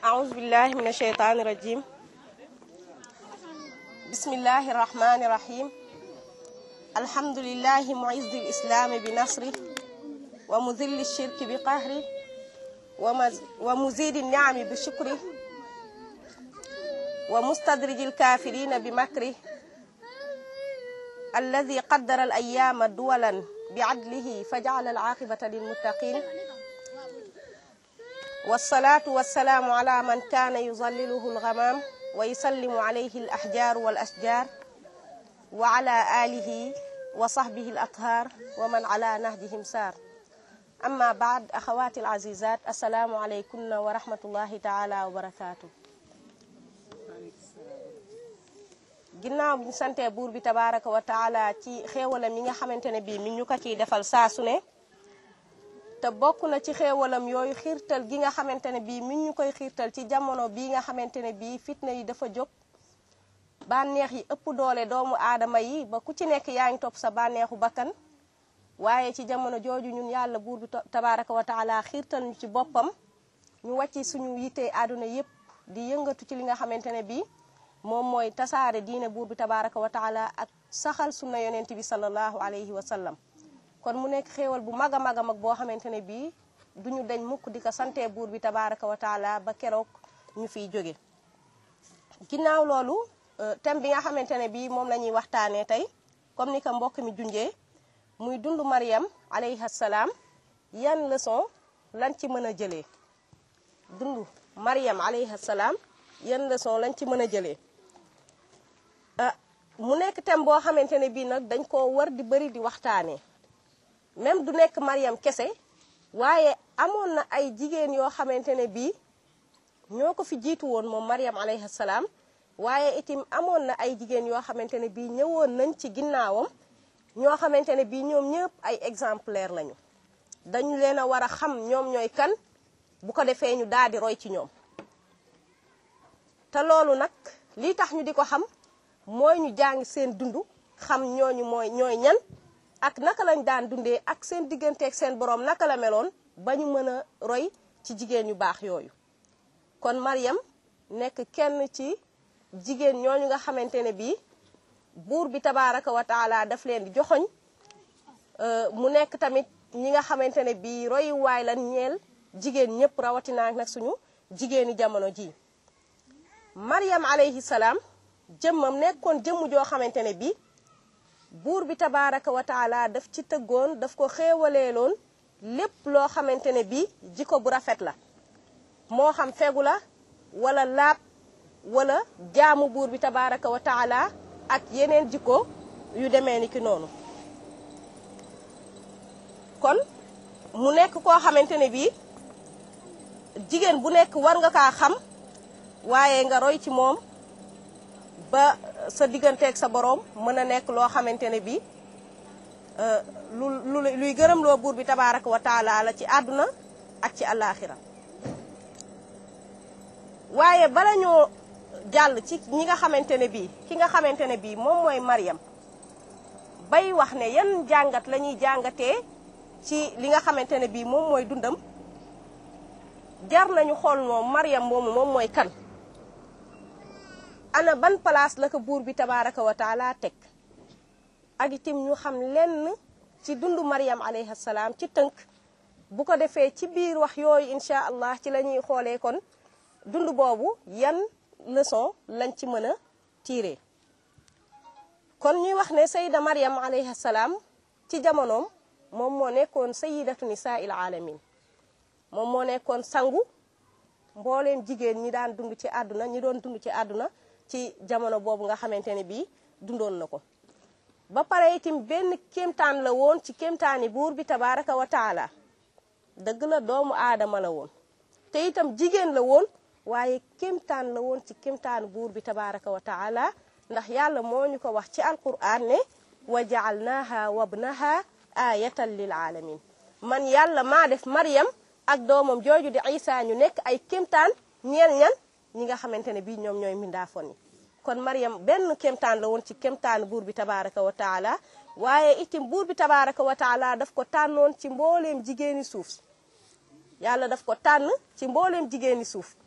أعوذ بالله من الشيطان الرجيم بسم الله الرحمن الرحيم الحمد لله معز الإسلام بنصره ومذل الشرك بقهره ومز- ومزيد النعم بشكره ومستدرج الكافرين بمكره الذي قدر الأيام دولا بعدله فجعل العاقبة للمتقين والصلاة والسلام على من كان يظلله الغمام ويسلم عليه الأحجار والأشجار وعلى آله وصحبه الأطهار ومن على نهجهم سار أما بعد أخواتي العزيزات السلام عليكم ورحمة الله تعالى وبركاته ginnaaw bi ñu santee buur bi tabaraka wa taala ci xéewalam yi nga xamante ne bii mi ñu ko ciy defal saa su ne te bokk na ci xéewalam yooyu xiirtal gi nga xamante ne bii mi ñu koy xiirtal ci jamono bii nga xamante ne bii fitna yi dafa jóg bànneex yi ëpp doole doomu aadama yi ba ku ci nekk yaa ngi topp sa bànneexu bakkan waaye ci jamono jooju ñun yàlla buur bi tabaraka wa taala xiirtal ñu ci boppam ñu wàcc suñu yittee àdduna yépp di yëngatu ci li nga xamante ne bii moom mooy tasaare diine buur bi tabaraka wa taala ak saxal sunna yonent bi sallallahu alayhi wa sallam kon mu nekk xéewal bu mag a mag a mag boo xamante ne bii duñu dañ mukk di ko santee buur bi tabaraka wa taala ba keroog ñu fiy jóge ginnaaw loolu thème bi nga xamante ne bii moom la ñuy waxtaanee tey comme ni ko mbokk mi junjee muy dund Mariam alayhi salaam yan leçon lañ ci mën a jëlee dund Mariam alayhi salaam yan leçon lañ ci mën a jëlee ah mu nekk thème boo xamante ne bii nag dañ koo war di bëri di waxtaanee même du nekk Mariam kese waaye amoon na ay jigéen yoo xamante ne bii ñoo ko fi jiitu woon moom Mariam alayhi salaam waaye itim amoon na ay jigéen yoo xamante ne bii ñëwoon nañ ci ginnaawam ñoo xamante ne bii ñoom ñëpp ay exemplaire lañu dañu leen a war a xam ñoom ñooy kan bu ko defee ñu daal di roy ci ñoom te loolu nag lii tax ñu di ko xam mooy ñu jàng seen dund xam ñooñu mooy ñooy ñan ak naka lañ daan dundee ak seen digganteeg seen boroom naka la meloon ba ñu mën a roy ci jigéen yu baax yooyu kon Mariam nekk kenn ci jigéen ñooñu nga xamante ne bii buur bi tabaraka wa taala daf leen di joxoñ mu nekk tamit ñi nga xamante ne bii royuwaay lan ñeel jigéen ñëpp rawatina nag suñu jigéeni jamono ji Mariam alayhi salaam jëmmam nekkoon jëmm joo xamante ne bii buur bi tabaraka wa taala daf ci tëggoon daf ko xéewaleeloon lépp loo xamante ne bii jikko bu rafet la moo xam fegu la wala laab wala jaamu buur bi tabaraka wa taala ak yeneen jikko yu demee ni ki noonu kon mu nekk koo xamante ne bii jigéen bu nekk war nga kaa xam waaye nga roy ci moom ba sa digganteeg sa boroom mën a nekk loo xamante ne bii lu lu luy gërëm loo buur bi tabaraka wa taala la ci àdduna ak ci àllaaxira waaye bala ñoo jàll ci ñi nga xamante ne bii ki nga xamante ne bii moom mooy Mariam bay wax ne yan jàngat la ñuy jàngatee ci li nga xamante ne bii moom mooy dundam jar nañu xool moom Mariam moomu moom mooy kan ana ban place la ko buur bi tabaraka wa taala teg ak itim ñu xam lenn ci dundu Mariam alayhi salaam ci tënk bu ko defee ci biir wax yooyu incha allah ci la ñuy xoolee kon dund boobu yan leçon lañ ci mën a tiire kon ñuy wax ne sayida Mariam alayhi salaam ci jamonoom moom moo nekkoon sayidatu nisaa il alamin moom moo nekkoon sangu mbooleem jigéen ñi daan dund ci àdduna ñi doon dund ci àdduna ci jamono boobu nga xamante ne bii dundoon na ko ba pare itam benn kéemtaan la woon ci kéemtaani buur bi tabaraka wa taala dëgg la doomu aadama la woon te itam jigéen la woon waaye kéemtaan la woon ci kéemtaanu buur bi tabaraka wa taala ndax yàlla moo ñu ko wax ci alquran ne wa jaalnaaha wabnaha ayatan lil alamin man yàlla maa def Mariam ak doomam jooju di Isa ñu nekk ay kéemtaan ñeel ñan ñi nga xamante ne bii ñoom ñooy mbindaafoon yi kon Mariam benn kéemtaan la woon ci kéemtaan buur bi tabaraka wa taala waaye itim buur bi tabaraka wa taala daf ko tànnoon ci mbooleem jigéeni suuf yàlla daf ko tànn ci mbooleem jigéeni suuf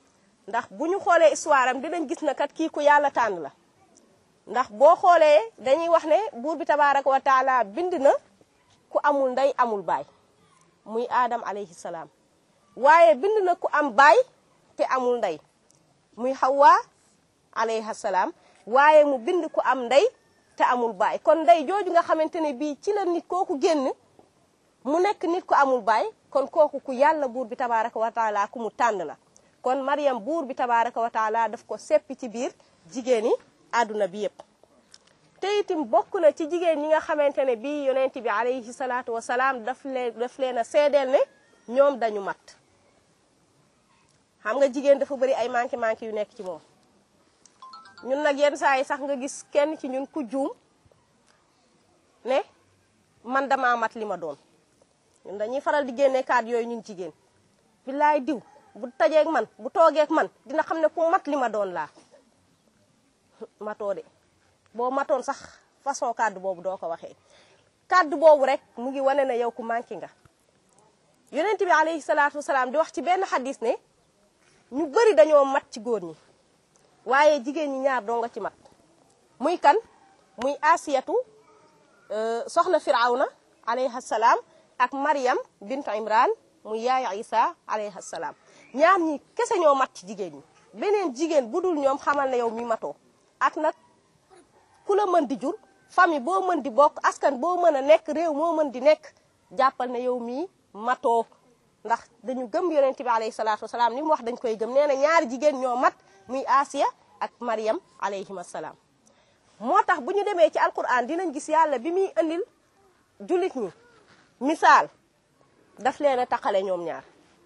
ndax bu ñu xoolee histoire am dinañ gis na kat kii ku yàlla tànn la ndax boo xoolee dañuy wax ne buur bi tabaraka wa taala bind na ku amul ndey amul baay muy aadam alayhi salaam waaye bind na ku am baay te amul ndey muy Hawa alayha salaam waaye mu bind ku am ndey te amul baay kon ndey jooju nga xamante ne bii ci la nit kooku génn mu nekk nit ku amul baay kon kooku ku yàlla buur bi tabaraka wa taala ku mu tànn la kon Mariam buur bi tabaraka wa taala daf ko seppi ci biir jigéen yi àdduna bi yépp te itam bokk na ci jigéen ñi nga xamante ne bii yonent bi alayhi salaatu wa salaam daf leen daf leen a seedeel ne ñoom dañu mat xam nga jigéen dafa bëri ay manqué manqué yu nekk ci moom ñun nag yenn saa yi sax nga gis kenn ci ñun ku juum ne man damaa mat li ma doon ñun dañuy faral di génne kaat yooyu ñun jigéen billaay diw bu tajeeg man bu toogeeg man dina xam ne ku mat li ma doon laa matoo de boo matoon sax façon kàddu boobu doo ko waxee kàddu boobu rek mu ngi wane na yow ku manqué nga yonent bi alayhi salaatu wasalaam di wax ci benn xadis ne ñu bëri dañoo mat ci góor ñi waaye jigéen ñi ñaar doo nga ci mat muy kan muy asiyatu soxna firawna alayhi salaam ak Maryam bintu Imran muy yaay Isa alayhi salaam ñaar ñi kese ñoo mat ci jigéen ñi beneen jigéen bu dul ñoom xamal na yow mi matoo ak nag ku la mën di jur famille boo mën di bokk askan boo mën a nekk réew moo mën di nekk jàppal ne yow mii matoo ndax dañu gëm yonent bi alayhi salaatu wasalaam ni mu wax dañ koy gëm nee na ñaari jigéen ñoo mat muy Asiya ak Maryam alayhim assalaam moo tax bu ñu demee ci alquran dinañ gis yàlla bi muy andil jullit ñi misaal daf leen a taqale ñoom ñaar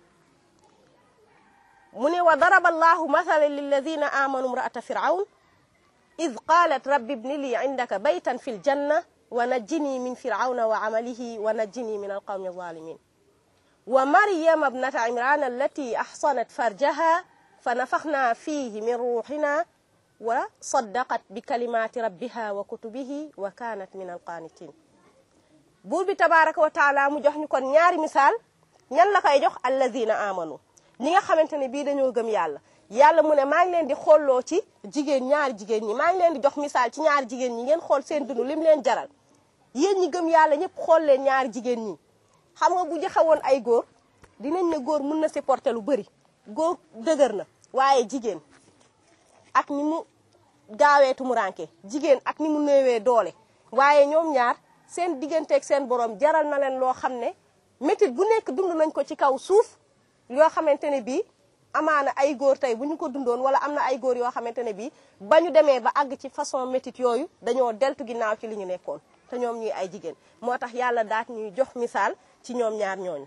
mu ne wa daraba allahu mathalan lilladina amanu imra'ata firawn id qalat rabbi ibni li indaka baytan fi ljanna wa najjini min firawna wa amalihi wa najjini min alqawmi alzalimin wa maryama ibnata imran allati ahsanat farjaha fa nafaxna fihi min ruuxina wa saddaqat bi kalimati rabbiha wa kutubihi wa kanat min alqanitin buur bi tabaraka wa taala mu jox ñu kon ñaari misaal ñan la koy jox allazina amanu ñi nga xamante ne bii dañoo gëm yàlla yàlla mu ne maa ngi leen di xooloo ci jigéen ñaari jigéen ñi maa ngi leen di jox misaal ci ñaari jigéen ñi ngeen xool seen dund lim leen jaral yéen ñi gëm yàlla ñëpp xool leen ñaari jigéen ñi xam nga bu joxewoon ay góor dinañ ne góor mun na supporter lu bëri góor dëgër na waaye jigéen ak ni mu gaawee tumuranke jigéen ak ni mu néewee doole waaye ñoom ñaar seen digganteeg seen borom jaral na leen loo xam ne métit bu nekk dund nañ ko ci kaw suuf yoo xamante ne bii amaana ay góor tey bu ñu ko dundoon wala am na ay góor yoo xamante ne bii ba ñu demee ba àgg ci façon métit yooyu dañoo deltu ginnaaw ci li ñu nekkoon te ñoom ñuy ay jigéen moo tax yàlla daat ñuy jox misaal ci ñoom ñaar ñooñu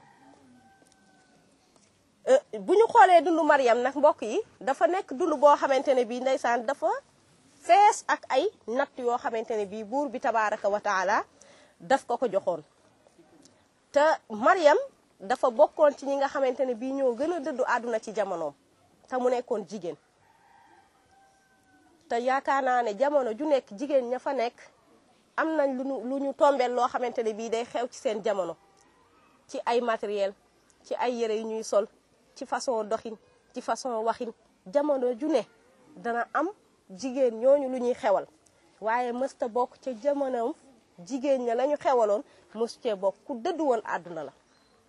bu ñu xoolee dundu Mariam nag mbokk yi dafa nekk dund boo xamante ne bii ndeysaan dafa fees ak ay natt yoo xamante ne bii buur bi tabaraka wa taala daf ko ko joxoon te Mariam dafa bokkoon ci ñi nga xamante ne bii ñoo gën a dëddu àdduna ci jamonoom te mu nekkoon jigéen te yaakaar naa ne jamono ju nekk jigéen ña fa nekk am nañ lu ñu lu ñu tombeel loo xamante ne bii day xew ci seen jamono ci ay matériel ci ay yére yu ñuy sol ci façon doxin ci façon waxin jamono ju ne dana am jigéen ñooñu lu ñuy xewal waaye mësta bokk ca jamonoom jigéen ña lañu xewaloon mësu cee bokk ku dëddu woon àdduna la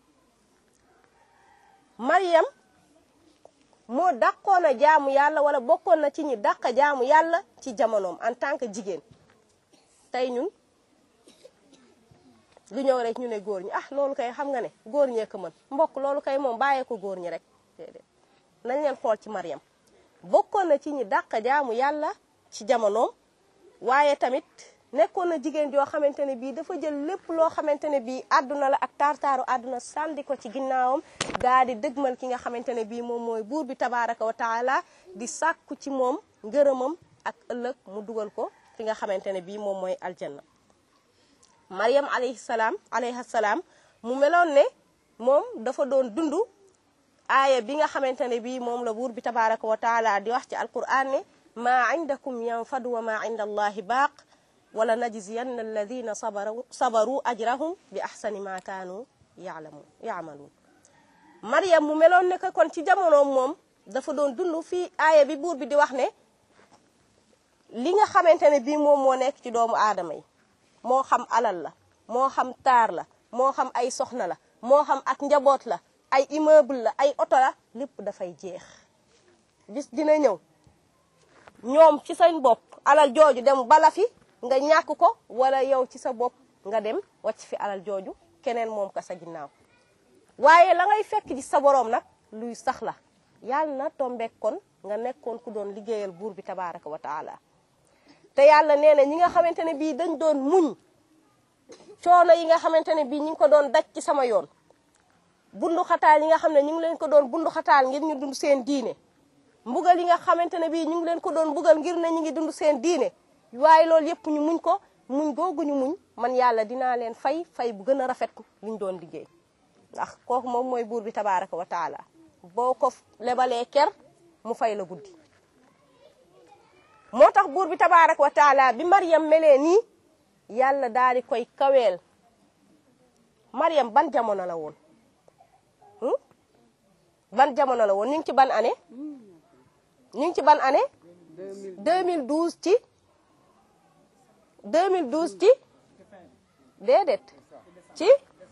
Mariam moo dàqoon a jaamu yàlla wala bokkoon na ci ñi dàq jaamu yàlla ci jamonoom en tant que jigéen tey ñun lu ñëw rek ñu ne góor ñi ah loolu kay xam nga ne góor ñee ko mën mbokk loolu kay moom bàyyee ko góor ñi rek déedéet nañ leen xool ci Mariam bokkoon na ci ñi dàq jaamu yàlla ci jamonoom waaye tamit nekkoon na jigéen joo xamante ne bii dafa jël lépp loo xamante ne bii àdduna la ak taar-taaru àdduna sànni ko ci ginnaawam daa di dëgmal ki nga xamante ne bii moom mooy buur bi tabaraka wa taala di sàkku ci moom ngërëmam ak ëllëg mu dugal ko fi nga xamante ne bii moom mooy aljanna Mariam alayhi salaam alayhi salaam mu meloon ne moom dafa doon dund aaya bi nga xamante ne bii moom la buur bi tabaraka wa taala di wax ci alquran ne maa indakum yanfadu wa maa inda allahi baaq wala najziyanna alladina sabaru sabaru ajrahum bi ahsani ma kaanu yaalamu yaamaluun Mariam mu meloon ne que kon ci jamonoom moom dafa doon dund fii aaya bi buur bi di wax ne li nga xamante ne bii moom moo nekk ci doomu aadama yi moo xam alal la moo xam taar la moo xam ay soxna la moo xam ak njaboot la ay immeuble la ay oto la lépp dafay jeex bis dina ñëw ñoom ci seen bopp alal jooju dem bala fi nga ñàkk ko wala yow ci sa bopp nga dem wàcc fi alal jooju keneen moom ka sa ginnaaw waaye la ngay fekk ci sa boroom nag luy sax la yàlla na tombeek kon nga nekkoon ku doon liggéeyal buur bi tabaraka wa taala te yàlla nee na ñi nga xamante ne bii dañ doon muñ coono yi nga xamante ne bii ñi ngi ko doon daj ci sama yoon bundu xataal yi nga xam ne ñu ngi leen ko doon bundu xataal ngir ñu dund seen diine mbugal yi nga xamante ne bii ñu ngi leen ko doon mbugal ngir ne ñu ngi dund seen diine waaye loolu yëpp ñu muñ ko muñ googu ñu muñ man yàlla dinaa leen fay fay bu gën a rafet liñ doon liggéey ndax kooku moom mooy buur bi tabaraka wa taala boo ko lebalee ker mu fay la guddi moo tax buur bi tabaraka wa taala bi Maryam melee nii yàlla daal di koy kaweel Maryam ban jamono la woon ban jamono la woon ñu ngi ci ban année ñu ngi ci ban année 2012 ci 2012 ci déedéet ci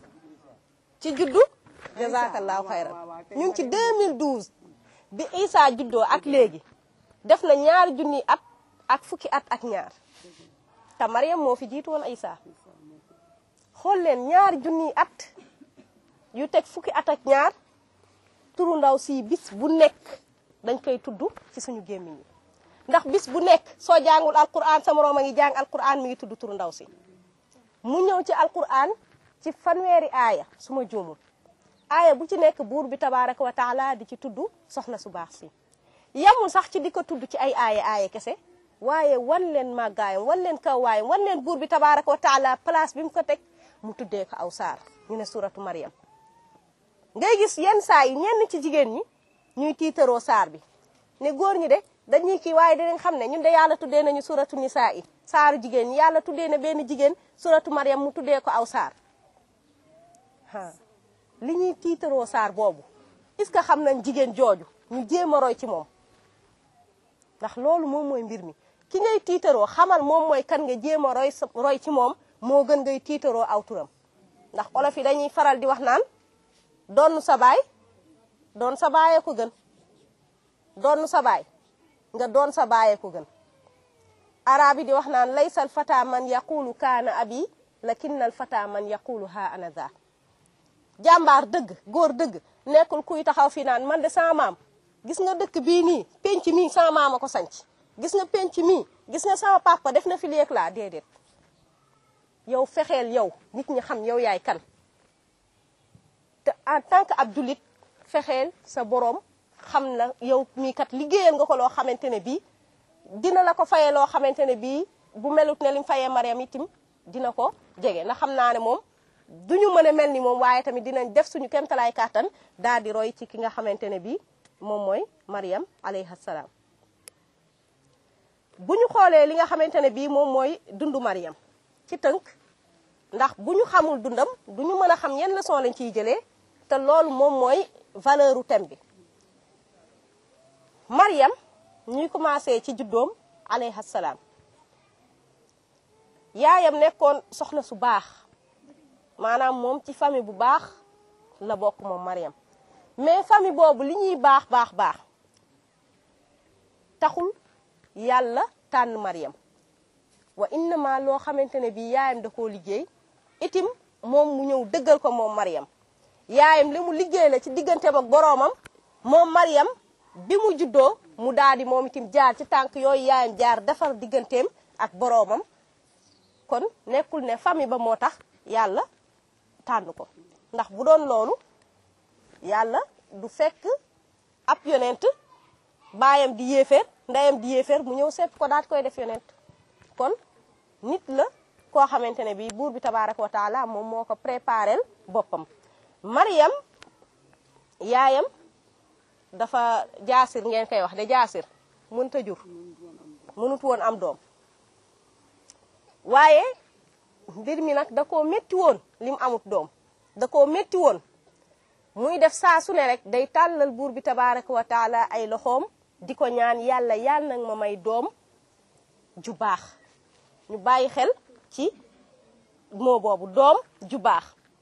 ci juddu jazakallahu xayran ñu ngi ci 2012 bi Isa juddoo ak léegi def na ñaari junni at ak fukki at ak ñaar te Maryam moo fi jiitu woon Isa xool leen ñaari junni at yu teg fukki at ak ñaar turu ndaw si bis bu nekk dañ koy tudd ci suñu gémmiñ yi ndax bis bu nekk soo jàngul alquran sa moroom a ngi jàng alquran mi ngi tudd turu ndaw si mu ñëw ci alquran ci fanweeri aaya su ma juumul aaya bu ci nekk buur bi tabaraka wa taala di ci tudd soxna su baax si yamul sax ci di ko tudd ci ay aaya aaya kese waaye wan leen màggaayam wan leen kawaayam wan leen buur bi tabaraka wa taala place bi mu ko teg mu tuddee ko aw saar ñu ne suratu Maryam ngay gis yenn saa yi ñenn ci jigéen ñi ñuy tiitaroo saar bi ne góor ñi de dañuy kii waaye dinañ xam ne ñun de yàlla tuddee nañu suratu nisaa yi saaru jigéen ñi yàlla tuddee na benn jigéen suratu Maryam mu tuddee ko aw saar ah li ñuy tiitaroo saar boobu est-ce que xam nañ jigéen jooju ñu jéem a roy ci moom ndax loolu moom mooy mbir mi ki ngay tiitaroo xamal moom mooy kan nga jéem a roy roy ci moom moo gën ngay tiitaroo aw turam ndax olof yi dañuy faral di wax naan doon sa baay doon sa baayee ko gën doon sa baay nga doon sa baayee ko gën arab yi di wax naan laysa al fata man yaqulu kaana abi lakinna al fata man yaqulu ha ana za jàmbaar dëgg góor dëgg nekkul kuy taxaw fi naan man de sama maam gis nga dëkk bii nii penc mii sama maam a ko sanc gis nga penc mii gis nga sama papa def na fi léeg laa déedéet yow fexeel yow nit ñi xam yow yaay kan te en tant que ab jullit fexeel sa boroom xam na yow mii kat liggéeyal nga ko loo xamante ne bii dina la ko fayee loo xamante ne bii bu melut ne lim fayee Mariam itim dina ko jege na xam naa ne moom duñu mën a mel ni moom waaye tamit dinañ def suñu kéemtalaay kàttan daal di roy ci ki nga xamante ne bii moom mooy Mariam alayhi salaam bu ñu xoolee li nga xamante ne bii moom mooy dundu Mariam ci tënk ndax bu ñu xamul dundam du ñu mën a xam yenn leçon lañ ciy jëlee te loolu moom mooy valeur u thème bi Mariam ñuy commencé ci juddoom alayhi salaam yaayam nekkoon soxna su baax maanaam moom ci famille bu baax la bokk moom Mariam mais famille boobu li ñuy baax baax baax taxul yàlla tànn Mariam wa innama loo xamante ne bii yaayam da koo liggéey itim moom mu ñëw dëggal ko moom Mariam yaayam li mu liggéey la ci digganteem ak boroomam moom Mariam bi mu juddoo mu daal di moom itim jaar ci tànk yooyu yaayam jaar defar digganteem ak boroomam kon nekkul ne famille ba moo tax yàlla tànn ko ndax bu doon loolu yàlla du fekk ab yonent baayam di yéeféer ndeyam di yéeféer mu ñëw sepp ko daat koy def yonent kon nit la koo xamante ne bii buur bi tabaraka wa taala moom moo ko préparel boppam Mariam yaayam dafa jaasir ngeen koy wax de jaasir mënta jur mënut woon am doom waaye mbir mi nag da koo métti woon li mu amut doom da koo métti woon muy def saa su ne rek day tàllal buur bi tabaraka wa taala ay loxoom di ko ñaan yàlla yàlla nag ma may doom ju baax ñu bàyyi xel ci moo boobu doom ju baax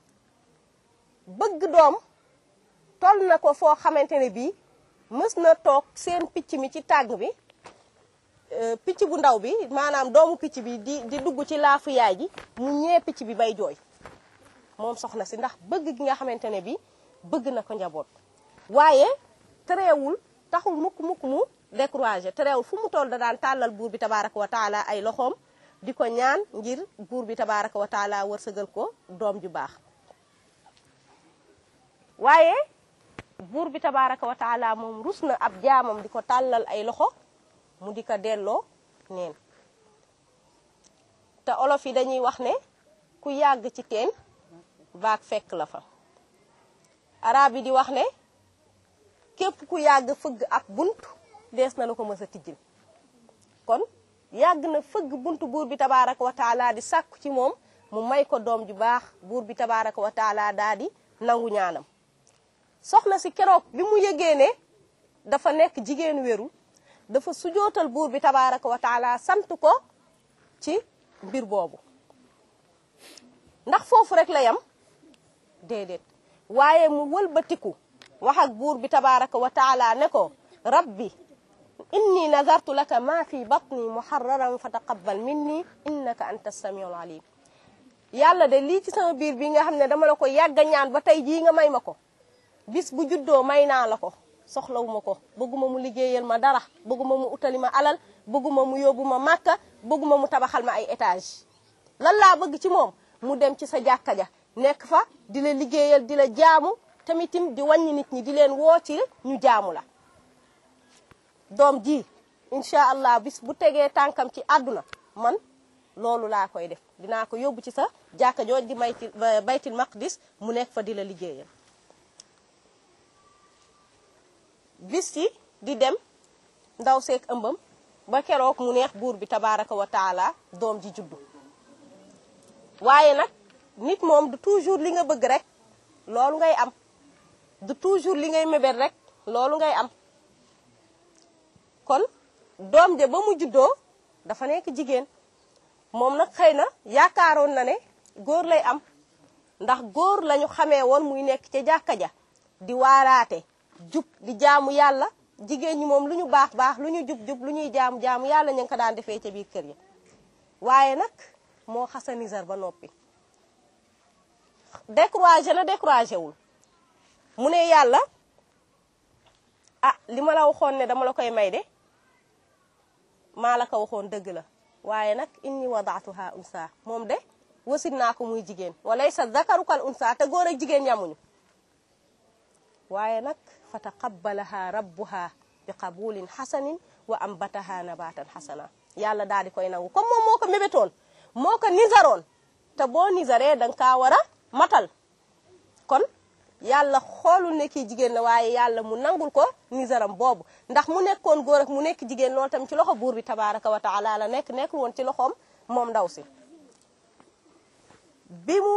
bëgg doom toll na ko foo xamante ne bii mës na toog seen picc mi ci tàgg bi picc bu ndaw bi maanaam doomu picc bi di di dugg ci laafu yaay ji mu ñee picc bi bay jooy moom soxna si ndax bëgg gi nga xamante ne bii bëgg na ko njaboot waaye tereewul taxul mukk mukk mu découragé tereewul fu mu toll da daan tàllal buur bi tabaraka wa taala ay loxoom di ko ñaan ngir buur bi tabaraka wa taala wërsëgal ko doom ju baax waaye buur bi tabaraka wa taala moom rus na ab jaamam di ko tàllal ay loxo mu di ko delloo neen te olof yi dañuy wax ne ku yàgg ci teen baag fekk la fa arab yi di wax ne képp ku yàgg fëgg ab bunt dees na la ko mës a tijjil kon yàgg na fëgg bunt buur bi tabaraka wa taala di sàkku ci moom mu may ko doom ju baax buur bi tabaraka wa taala daa di nangu ñaanam soxna si keroog bi mu yëgee ne dafa nekk jigéen wérul dafa sujootal buur bi tabaraka wa taala sant ko ci mbir boobu ndax foofu rek la yam déedéet waaye mu wëlbatiku wax ak buur bi tabaraka wa taala ne ko rabbi inni nazartu laka ma fi batni muharraran fa taqabbal minni innaka anta samiul alim yàlla de lii ci sama biir bi nga xam ne dama la ko yàgg a ñaan ba tey jii nga may ma ko bis bu juddoo may naa la ko soxlawuma ko bëgguma mu liggéeyal ma dara bëgguma mu utali ma alal bëgguma mu yóbbu ma màkka bëgguma mu tabaxal ma ay étage lan laa bëgg ci moom mu dem ci sa jàkka ja nekk fa di la liggéeyal di la jaamu tamitim di wàññi nit ñi di leen woo ci ñu jaamu la doom ji incha allah bis bu tegee tànkam ci àdduna man loolu laa koy def dinaa ko yóbbu ci sa jàkka jooj di mayti baytil maqdis mu nekk fa di la liggéeyal bis yi di dem ndaw seek ëmbam ba keroog mu neex buur bi tabaraka wa taala doom ji juddu waaye nag nit moom du toujours li nga bëgg rek loolu ngay am du toujours li ngay mébét rek loolu ngay am kon doom ja ba mu juddoo dafa nekk jigéen moom nag xëy na yaakaaroon na ne góor lay am ndax góor lañu xamee woon muy nekk ca jàkka ja di waaraate jub di jaamu yàlla jigéen ñi moom lu ñu baax baax lu ñu jub jub lu ñuy jaamu jaamu yàlla ñu ngi ko daan defee ca biir kër yi waaye nag moo xasa nisar ba noppi découragé na découragé wul mu ne yàlla ah li ma la waxoon ne dama la koy may de maa la ko waxoon dëgg la waaye nag inni wadaatuha unsa moom de wasit naa ko muy jigéen walaysa zakaru kal unsa te góor ak jigéen yamuñu waaye nag fa taqabbalaha rabbuha bi qabulin xasanin wa ambataha nabatan xasana yàlla daal di koy nangu comme moom moo ko mébétoon moo ko nisaroon te boo nisaree danga kaa war a matal kon yàlla xoolul ne kii jigéen la waaye yàlla mu nangul ko nisaram boobu ndax mu nekkoon góor ak mu nekk jigéen loolu tam ci loxo buur bi tabaraka wa taala la nekk nekkul woon ci loxoom moom ndaw si bi mu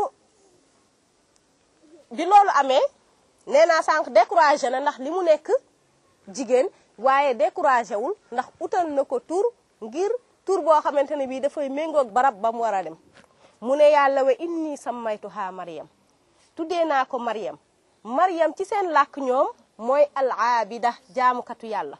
bi loolu amee nee naa sànq découragé na ndax li mu nekk jigéen waaye découragé wul ndax utal na ko tur ngir tur boo xamante ne bii dafay méngoog barab ba mu war a dem mu ne yàlla wa inni sammaytuha Maryam tuddee naa ko Maryam Maryam ci seen làkk ñoom mooy al aabida jaamukatu yàlla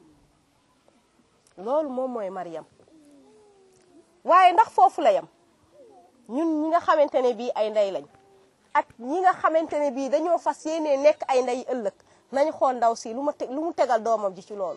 loolu moom mooy Maryam waaye ndax foofu la yam ñun ñi nga xamante ne bii ay ndey lañ ak ñi nga xamante ne bii dañoo fas yéenee nekk ay ndey ëllëg nañ xool ndaw si lu ma lu mu tegal doomam ji ci loolu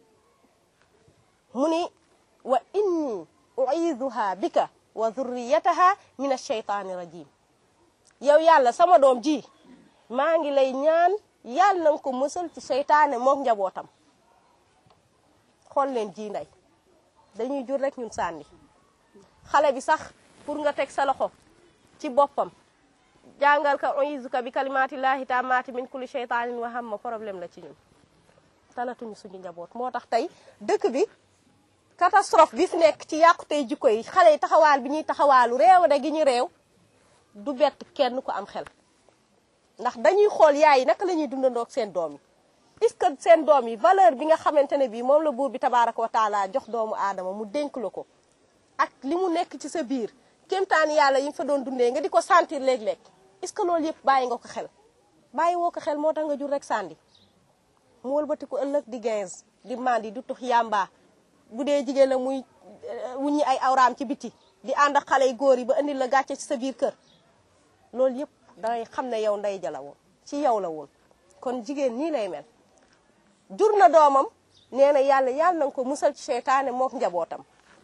mu ni wa inni uiduha bika wa dhurriyataha min asheytaani rajim yow yàlla sama doom ji maa ngi lay ñaan yàlla na nga ko mësal ci seytaane mook njabootam xool leen ji ndey dañuy jur rek ñun sànni xale bi sax pour nga teg sa loxo ci boppam jàngal ka uizuka bi kalimatillahi taamati min kulli sheytaanin wa hamma problème la ci ñun talatuñu suñu njaboot moo tax tey dëkk bi catastrophe bi fi nekk ci yàqu tey jikko yi xale yi taxawaal bi ñuy taxawaalu réew de gi ñu réew du bett kenn ku am xel ndax dañuy xool yaay yi naka la ñuy dundandoo ak seen doom yi est-ce que seen doom yi valeur bi nga xamante ne bii moom la buur bi tabaaraka wa taala jox doomu aadama mu dénk la ko ak li mu nekk ci sa biir kéemtaan yàlla yi nga fa doon dundee nga di ko sentir léeg-léeg est-ce que loolu yëpp bàyyi nga ko xel bàyyi woo ko xel moo tax nga jur rek sànni mu wëlbatiku ëllëg di gaz di mandi du tux yàmba bu dee jigéen la muy wuññi ay awraam ci biti di ànd ak xale yu góor yi ba indil la gàcce ci sa biir kër loolu yëpp dangay xam ne yow ndey ja la woon ci yow la woon kon jigéen nii lay mel jur na doomam nee na yàlla yàlla na ko musal ci seytaane mook njabootam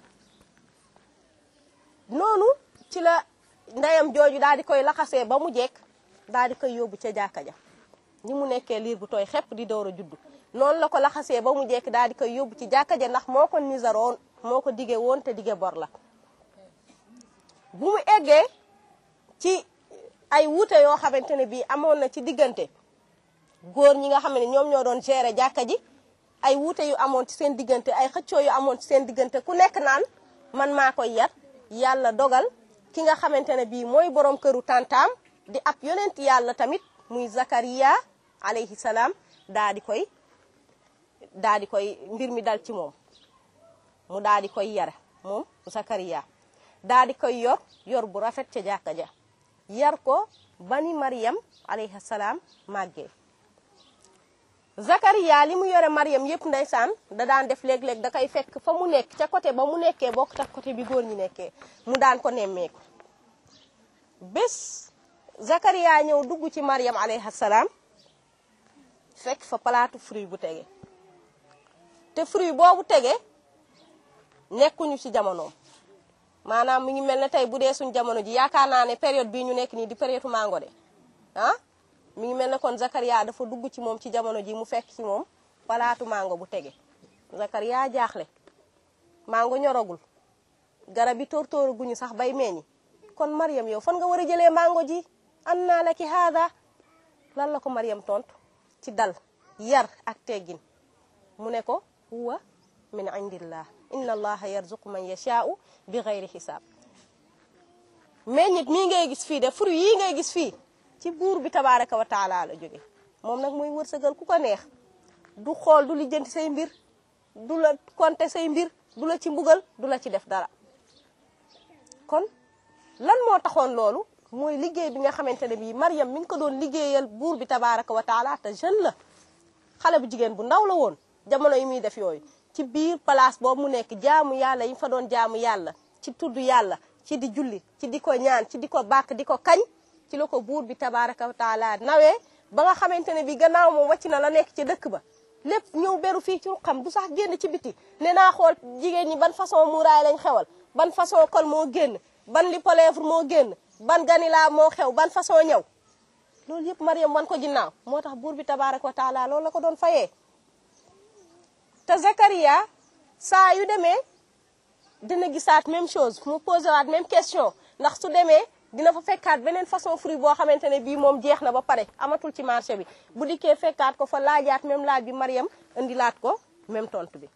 noonu ci la ndeyam jooju daal di koy laxasee ba mu jekk daal di koy yóbbu ca jàkka ja ni mu nekkee liir bu tooy xepp di door a juddu noonu la ko laxasee ba mu jekk daal di koy yóbbu ci jàkka ja ndax moo ko nisaroon moo ko dige woon te dige bor la bu mu eggee ci ay wuute yoo xamante ne bii amoon na ci diggante góor ñi nga xam ne ñoom ñoo doon gérer jàkka ji ay wuute yu amoon ci seen diggante ay xëccoo yu amoon ci seen diggante ku nekk naan man maa koy yar yàlla dogal ki nga xamante ne bii mooy borom këru tantaam di ab yonent yàlla tamit muy Zakariya alayhi salaam daa di koy daa di koy mbir mi dal ci moom mu daa di koy yare moom Zakariya daa di koy yor yor bu rafet ca jàkka ja yar ko bani Maryam alayhi salaam màggee Zakariya li mu yore Maryam yëpp ndeysaan da daan def léeg-léeg da koy fekk fa mu nekk ca côté ba mu nekkee bokk tax côté bi góor ñi nekkee mu daan ko nemmeeku bés Zakariya ñëw dugg ci Maryam alayhi salaam fekk fa palaatu fruit bu tege te fruit boobu tege nekkuñu ci jamonoom maanaam mi ngi mel ne tey bu dee suñ jamono ji yaakaar naa ne période bii ñu nekk nii di période mango de ah mi ngi mel ne kon Zakariya dafa dugg ci moom ci jamono ji mu fekk ci moom palaatu mango bu tege Zakariya jaaxle mango ñoragul garab yi tóor-tóoru guñu sax bay meññi kon Maryam yow fan nga war a jëlee mango ji an naa la ki haada lan la ko Maryam tontu ci dal yar ak teggin mu ne ko huwa min indillah inna allaha yarzuqu man yashaa'u bi gayri xisaab meññit mii ngay gis fii de fruit yii ngay gis fii ci buur bi tabaaraka wa taala la jóge moom nag mooy wërsëgal ku ko neex du xool du lijjanti say mbir du la konte say mbir du la ci mbugal du la ci def dara kon lan moo taxoon loolu mooy liggéey bi nga xamante ne bii Maryam mi ngi ko doon liggéeyal buur bi tabaaraka wa taala te jeune la xale bu jigéen bu ndaw la woon jamono yi muy def yooyu ci biir place boobu mu nekk jaamu yàlla yi fa doon jaamu yàlla ci tudd yàlla ci di julli ci di ko ñaan ci di ko bàkk di ko kañ ci la ko buur bi tabaaraka wa taala nawee ba nga xamante ne bi gannaaw moom wàcc na la nekk ci dëkk ba lépp ñëw beru fii ci xam du sax génn ci biti ne naa xool jigéen ñi ban façon muuraay lañ xewal ban façon kol moo génn ban lipo lèvre moo génn ban ganilaa moo xew ban façon ñëw loolu yëpp Maryam wan ko ginnaaw moo tax buur bi tabaaraka wa taala loolu la ko doon fayee te Zakariya saa yu demee dina gisaat même chose mu posé waat même question ndax su demee dina fa fekkaat beneen façon fruit boo xamante ne bii moom jeex na ba pare amatul ci marché bi bu dikkee fekkaat ko fa laajaat même laaj bi Maryam indilaat ko même tontu bi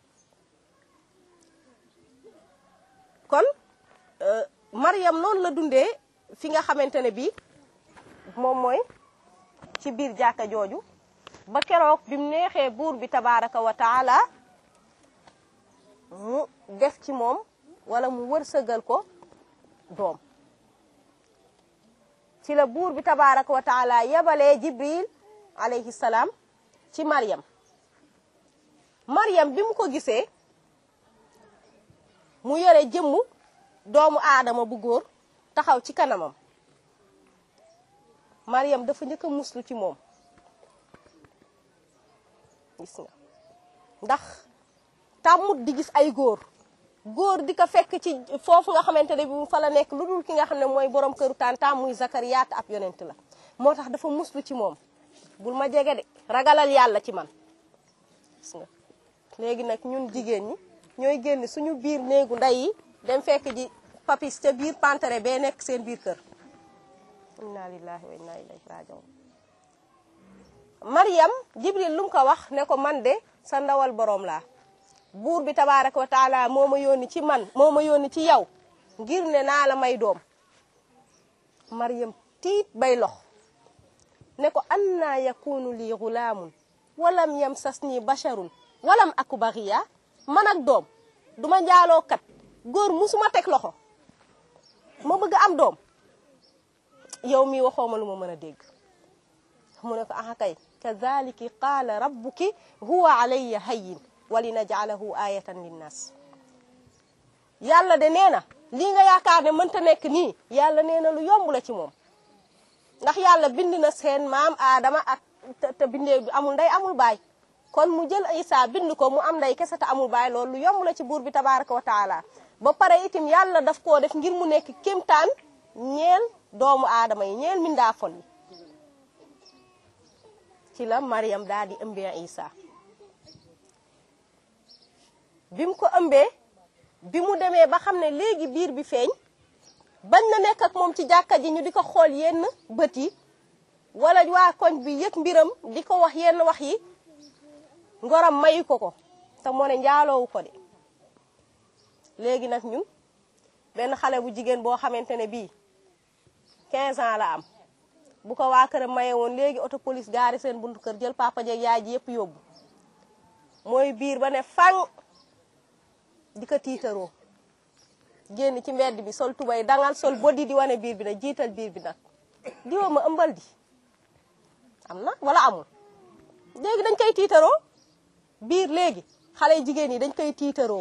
kon Maryam noonu la dundee fi nga xamante ne bii moom mooy ci biir jàkka jooju ba keroog bi mu neexee buur bi tabaaraka wa taala mu def ci moom wala mu wërsëgal ko doom ci la buur bi tabaaraka wa taala yabalee Jibril alayhi salaam ci Maryam Maryam bi mu ko gisee mu yore jëmmu doomu aadama bu góor taxaw ci kanamam Maryam dafa njëkk a muslu ci moom gis nga ndax tàmmut di gis ay góor góor di ko fekk ci foofu nga xamante ne bi mu fa la nekk lu dul ki nga xam ne mooy borom këru tàntaam muy Zakariya ab yonent la moo tax dafa muslu ci moom bul ma jege de ragalal yàlla ci man gis nga léegi nag ñun jigéen ñi ñooy génn suñu biir néegu ndey yi dem fekk ji papis ca biir pantere bee nekk seen biir kër inna lillahi wa inna ilayhi rajiun Maryam Jibril lu mu ko wax ne ko man de sa ndawal boroom laa buur bi tabaaraka wa taala moo ma yónni ci man moo ma yónni ci yow ngir ne naa la may doom Maryam tiit bay lox ne ko anna yakunu lii gulaamun walam yamsasni basharun walam aku baxiya man ak doom duma njaaloo kat góor musuma teg loxo ma bëgg am doom yow mi waxoo ma lu ma mën a dégg mu ne ko aha kay kadhaliki qaala rabbuki huwa alayya hayyin wa linaj'alahu ayatan linnas yàlla de nee na lii nga yaakaar ne mënta nekk nii yàlla nee na lu yomb la ci moom ndax yàlla bind na seen maam aadama ak te bindee amul ndey amul baay kon mu jël Isa bind ko mu am ndey kese te amul baay loolu lu yomb la ci buur bi tabaraka wa taala ba pare itim yàlla daf koo def ngir mu nekk kémtaan ñeel doomu aadama yi ñeel mindaafon yi ci la Mariam daal di ëmbee Isa bi mu ko ëmbee bi mu demee ba xam ne léegi biir bi feeñ bañ na nekk ak moom ci jàkka ji ñu di ko xool yenn bët yi wala waa koñ bi yëg mbiram di ko wax yenn wax yi ngoram mayu ko ko te moo ne njaaloowu ko de léegi nag ñun benn xale bu jigéen boo xamante ne bii 15 ans la am bu ko waa këram maye woon léegi auto police gaari seen buntu kër jël papa jeeg yaay ji yëpp yóbbu mooy biir ba ne fang di ko tiitaroo génn ci mbedd bi sol tubay dangal sol bodi di wane biir bi nag jiital biir bi nag diwoo ma ëmbal di am na wala amul léegi dañ koy tiitaroo biir léegi xale jigéen yi dañ koy tiitaroo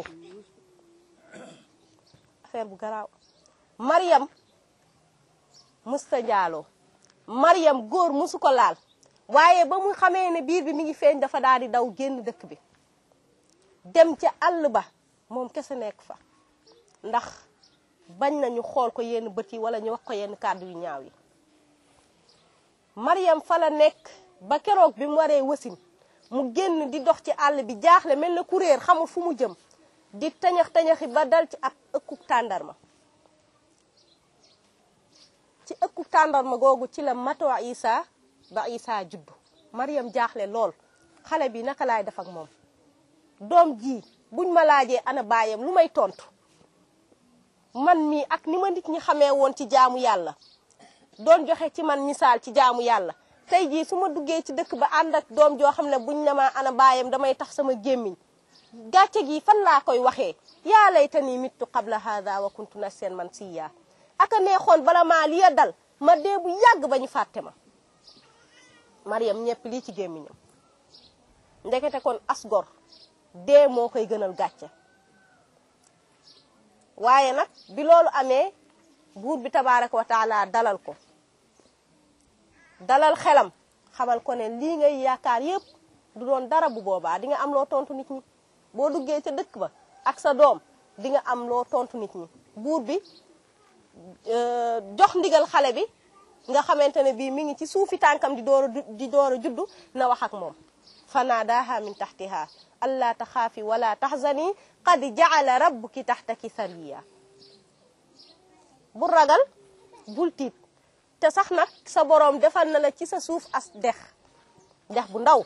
affaire bu garaaw Mariam musta njaaloo Mariam góor musu ko laal waaye ba mu xamee ne biir bi mi ngi feeñ dafa daal di daw génn dëkk bi dem ca àll ba moom kese nekk fa ndax bañ nañu xool ko yenn bët yi wala ñu wax ko yenn kàddu yu ñaaw yi Mariam fa la nekk ba keroog bi mu waree wasin mu génn di dox ci àll bi jaaxle mel na kuréer xamul fu mu jëm di tañax tañaxi ba dal ci ab ëkkuk tàndarma ci ëkkuk tàndarma googu ci la matoo Isa ba Isa juddu Mariam jaaxle lool xale bi naka laay def ak moom doom ji buñ ma laajee ana baayam lu may tontu man mii ak ni ma nit ñi xamee woon ci jaamu yàlla doon joxe ci man misaal ci jaamu yàlla tey jii su ma duggee ci dëkk ba ànd ak doom joo xam ne buñ ne ma ana baayam damay tax sama gémmiñ gàcce gi fan laa koy waxee yaa laytani mittu qabla hada wa kuntu nasiyan mansiya aka neexoon bala maa liya dal ma dee bu yàgg ba ñu fàtte ma Mariam ñepp lii ci gémmiñam ndekete kon asgor dee moo koy gënal gàcce waaye nag bi loolu amee buur bi tabaaraka wa taala dalal ko dalal xelam xamal ko ne lii ngay yaakaar yépp du doon dara bu boobaa di nga am loo tontu nit ñi boo duggee ca dëkk ba ak sa doom di nga am loo tontu nit ñi buur bi jox ndigal xale bi nga xamante ne bii mi ngi ci suufi tànkam di door a di door a juddu na wax ak moom fanaadaha min taxtiha alla taxaafi wala taxzani qad jaala rabbuki taxtaki sariya bu ragal bul tiit te sax nag sa boroom defal na la ci sa suuf as dex dex bu ndaw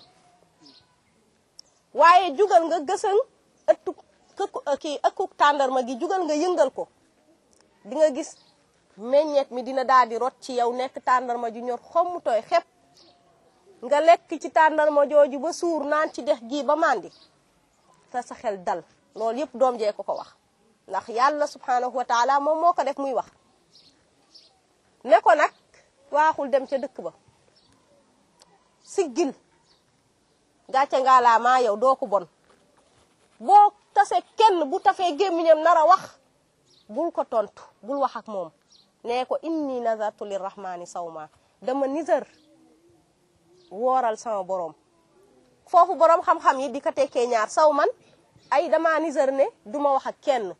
waaye jugal nga gësën ëttu kii ëkkuk tàndarma gi jugal nga yëngal ko di nga gis meññeet mi dina daal di rot ci yow nekk tàndarma ju ñor xomm tooy xepp nga lekk ci tàndarma jooju ba suur naan ci dex gii ba màndi te sa xel dal loolu yëpp doom jee ko ko wax ndax yàlla subhanahu wa taala moom moo ko def muy wax ne ko nag waaxul dem ca dëkk ba siggil gàcce ngaa laa maa yow doo ko bon boo tase kenn bu tafee gémmiñam nar a wax bul ko tontu bul wax ak moom nee ko inni nazartu lirrahmani sawma dama nizar wooral sama borom foofu borom xam-xam yi di ko tekkee ñaar saw man ay dama nizar ne duma wax ak kenn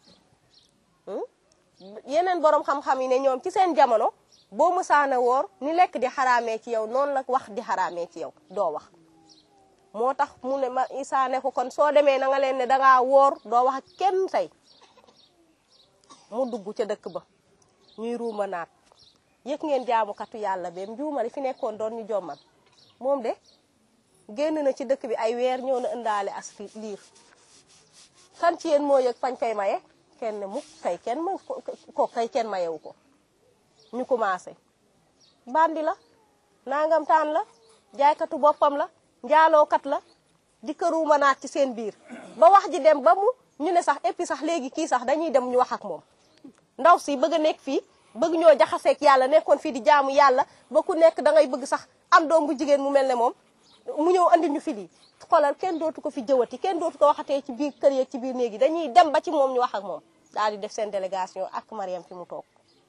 yeneen borom xam-xam yi ne ñoom ci seen jamono boo mësaana woor ni lekk di xaraamee ci yow noonu la wax di xaraamee ci yow doo wax moo tax mu ne ma Isaa ne ko kon soo demee na nga leen ne dangaa woor doo wax ak kenn tey mu dugg ca dëkk ba ñuy ruuma naat yëg ngeen jaamukatu yàlla beem njuumali fi nekkoon doon ñu jommal moom de génn na ci dëkk bi ay weer ñëw na ëndaale as liir kan ci yéen moo yëg fañ koy maye kenn mukk kay kenn ma ko kay kenn mayewu ko ñu commencé bandi la nangam taan la jaaykatu boppam la njaalookat la di këruuma naat ci seen biir ba wax ji dem ba mu ñu ne sax et puis sax léegi kii sax dañuy dem ñu wax ak moom ndaw si bëgg a nekk fii bëgg ñoo jaxaseeg yàlla nekkoon fii di jaamu yàlla ba ku nekk da ngay bëgg sax am doom bu jigéen mu mel ne moom mu ñëw andil ñu fi lii xoolal kenn dootu ko fi jëwati kenn dootu ko waxatee ci biir kër yeeg ci biir néegi dañuy dem ba ci moom ñu wax ak moom daal di def seen délégation ak Mariam fi mu toog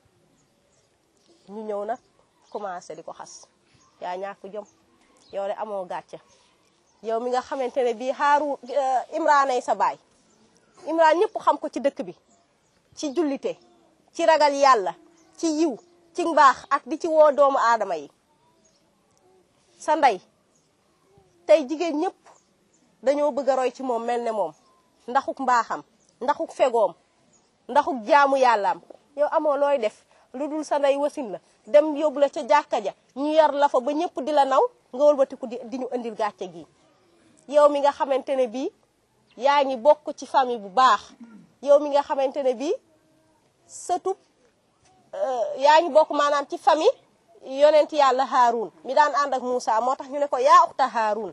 ñu ñëw nag commencé di ko xas yaa ñàkk jom yow de amoo gàcce yow mi nga xamante ne bii xaaru Imraanay sa baay Imraan ñëpp xam ko ci dëkk bi ci jullite ci ragal yàlla ci yiw ci mbaax ak di ci woo doomu aadama yi sa ndey tey jigéen ñëpp dañoo bëgg a roy ci moom mel ne moom ndaxuk mbaaxam ndaxuk fegoom ndaxuk jaamu yàllaam yow amoo looy def lu dul sa ndey wasin la dem yóbbu la ca jàkka ja ñu yar la fa ba ñëpp di la naw nga wëlbatiku di di ñu indil gàcce gi yow mi nga xamante ne bii yaa ngi bokk ci famille bu baax yow mi nga xamante ne bii sëtub yaa ngi bokk maanaam ci famille yonent yàlla Haarun mi daan ànd ak Moussa moo tax ñu ne ko yaa uxta Haarun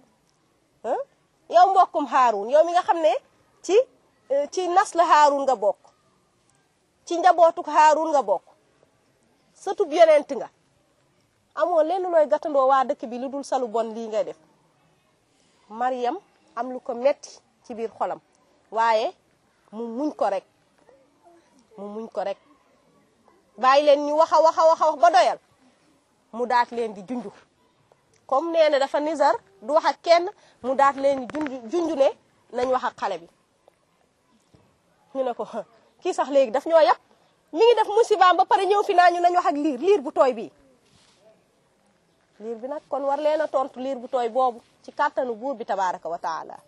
yow mbokkum Haarun yow mi nga xam ne ci ci nas la Haarun nga bokk ci njabootuk Haarun nga bokk sëtub yonent nga amoo lenn looy gàttandoo waa dëkk bi lu dul salu bon lii ngay def Mariam am lu ko metti ci biir xolam waaye mu muñ ko rek mu muñ ko rek bàyyi leen ñu wax a wax a wax a wax ba doyal mu daat leen di junju comme nee na dafa nizar du wax ak kenn mu daat leen di junju junju ne nañ wax ak xale bi ñu ne ko kii sax léegi daf ñoo yàpp mi ngi def musibaam ba pare ñëw fi naa ñu nañ wax ak liir liir bu tooy bii liir bi nag kon war leen a tontu liir bu tooy boobu ci kàttanu buur bi tabaraka wa taala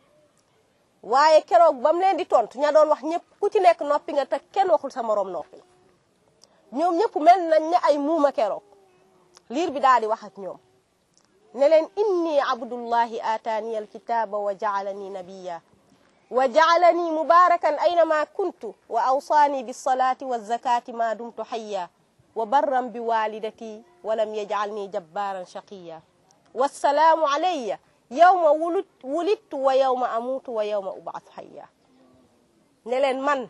waaye keroog ba mu leen di tontu ña doon wax ñëpp ku ci nekk noppi nga te kenn waxul sa moroom noppi ñoom ñëpp mel nañ ne ay muuma keroog liir bi daal di wax ak ñoom ne leen inni abdullahi aataani alkitaba wa jaalani nabiya wa jaalani mubarakan aynama kuntu wa awsaani bilsalati walzakati ma dumtu hayya wa barran bi walidati walam yajcalni jabbaran shaqiya wassalaamu alayya yawma wulut wulittu wa yawma amuutu wa yawma ubaatu hayya ne leen man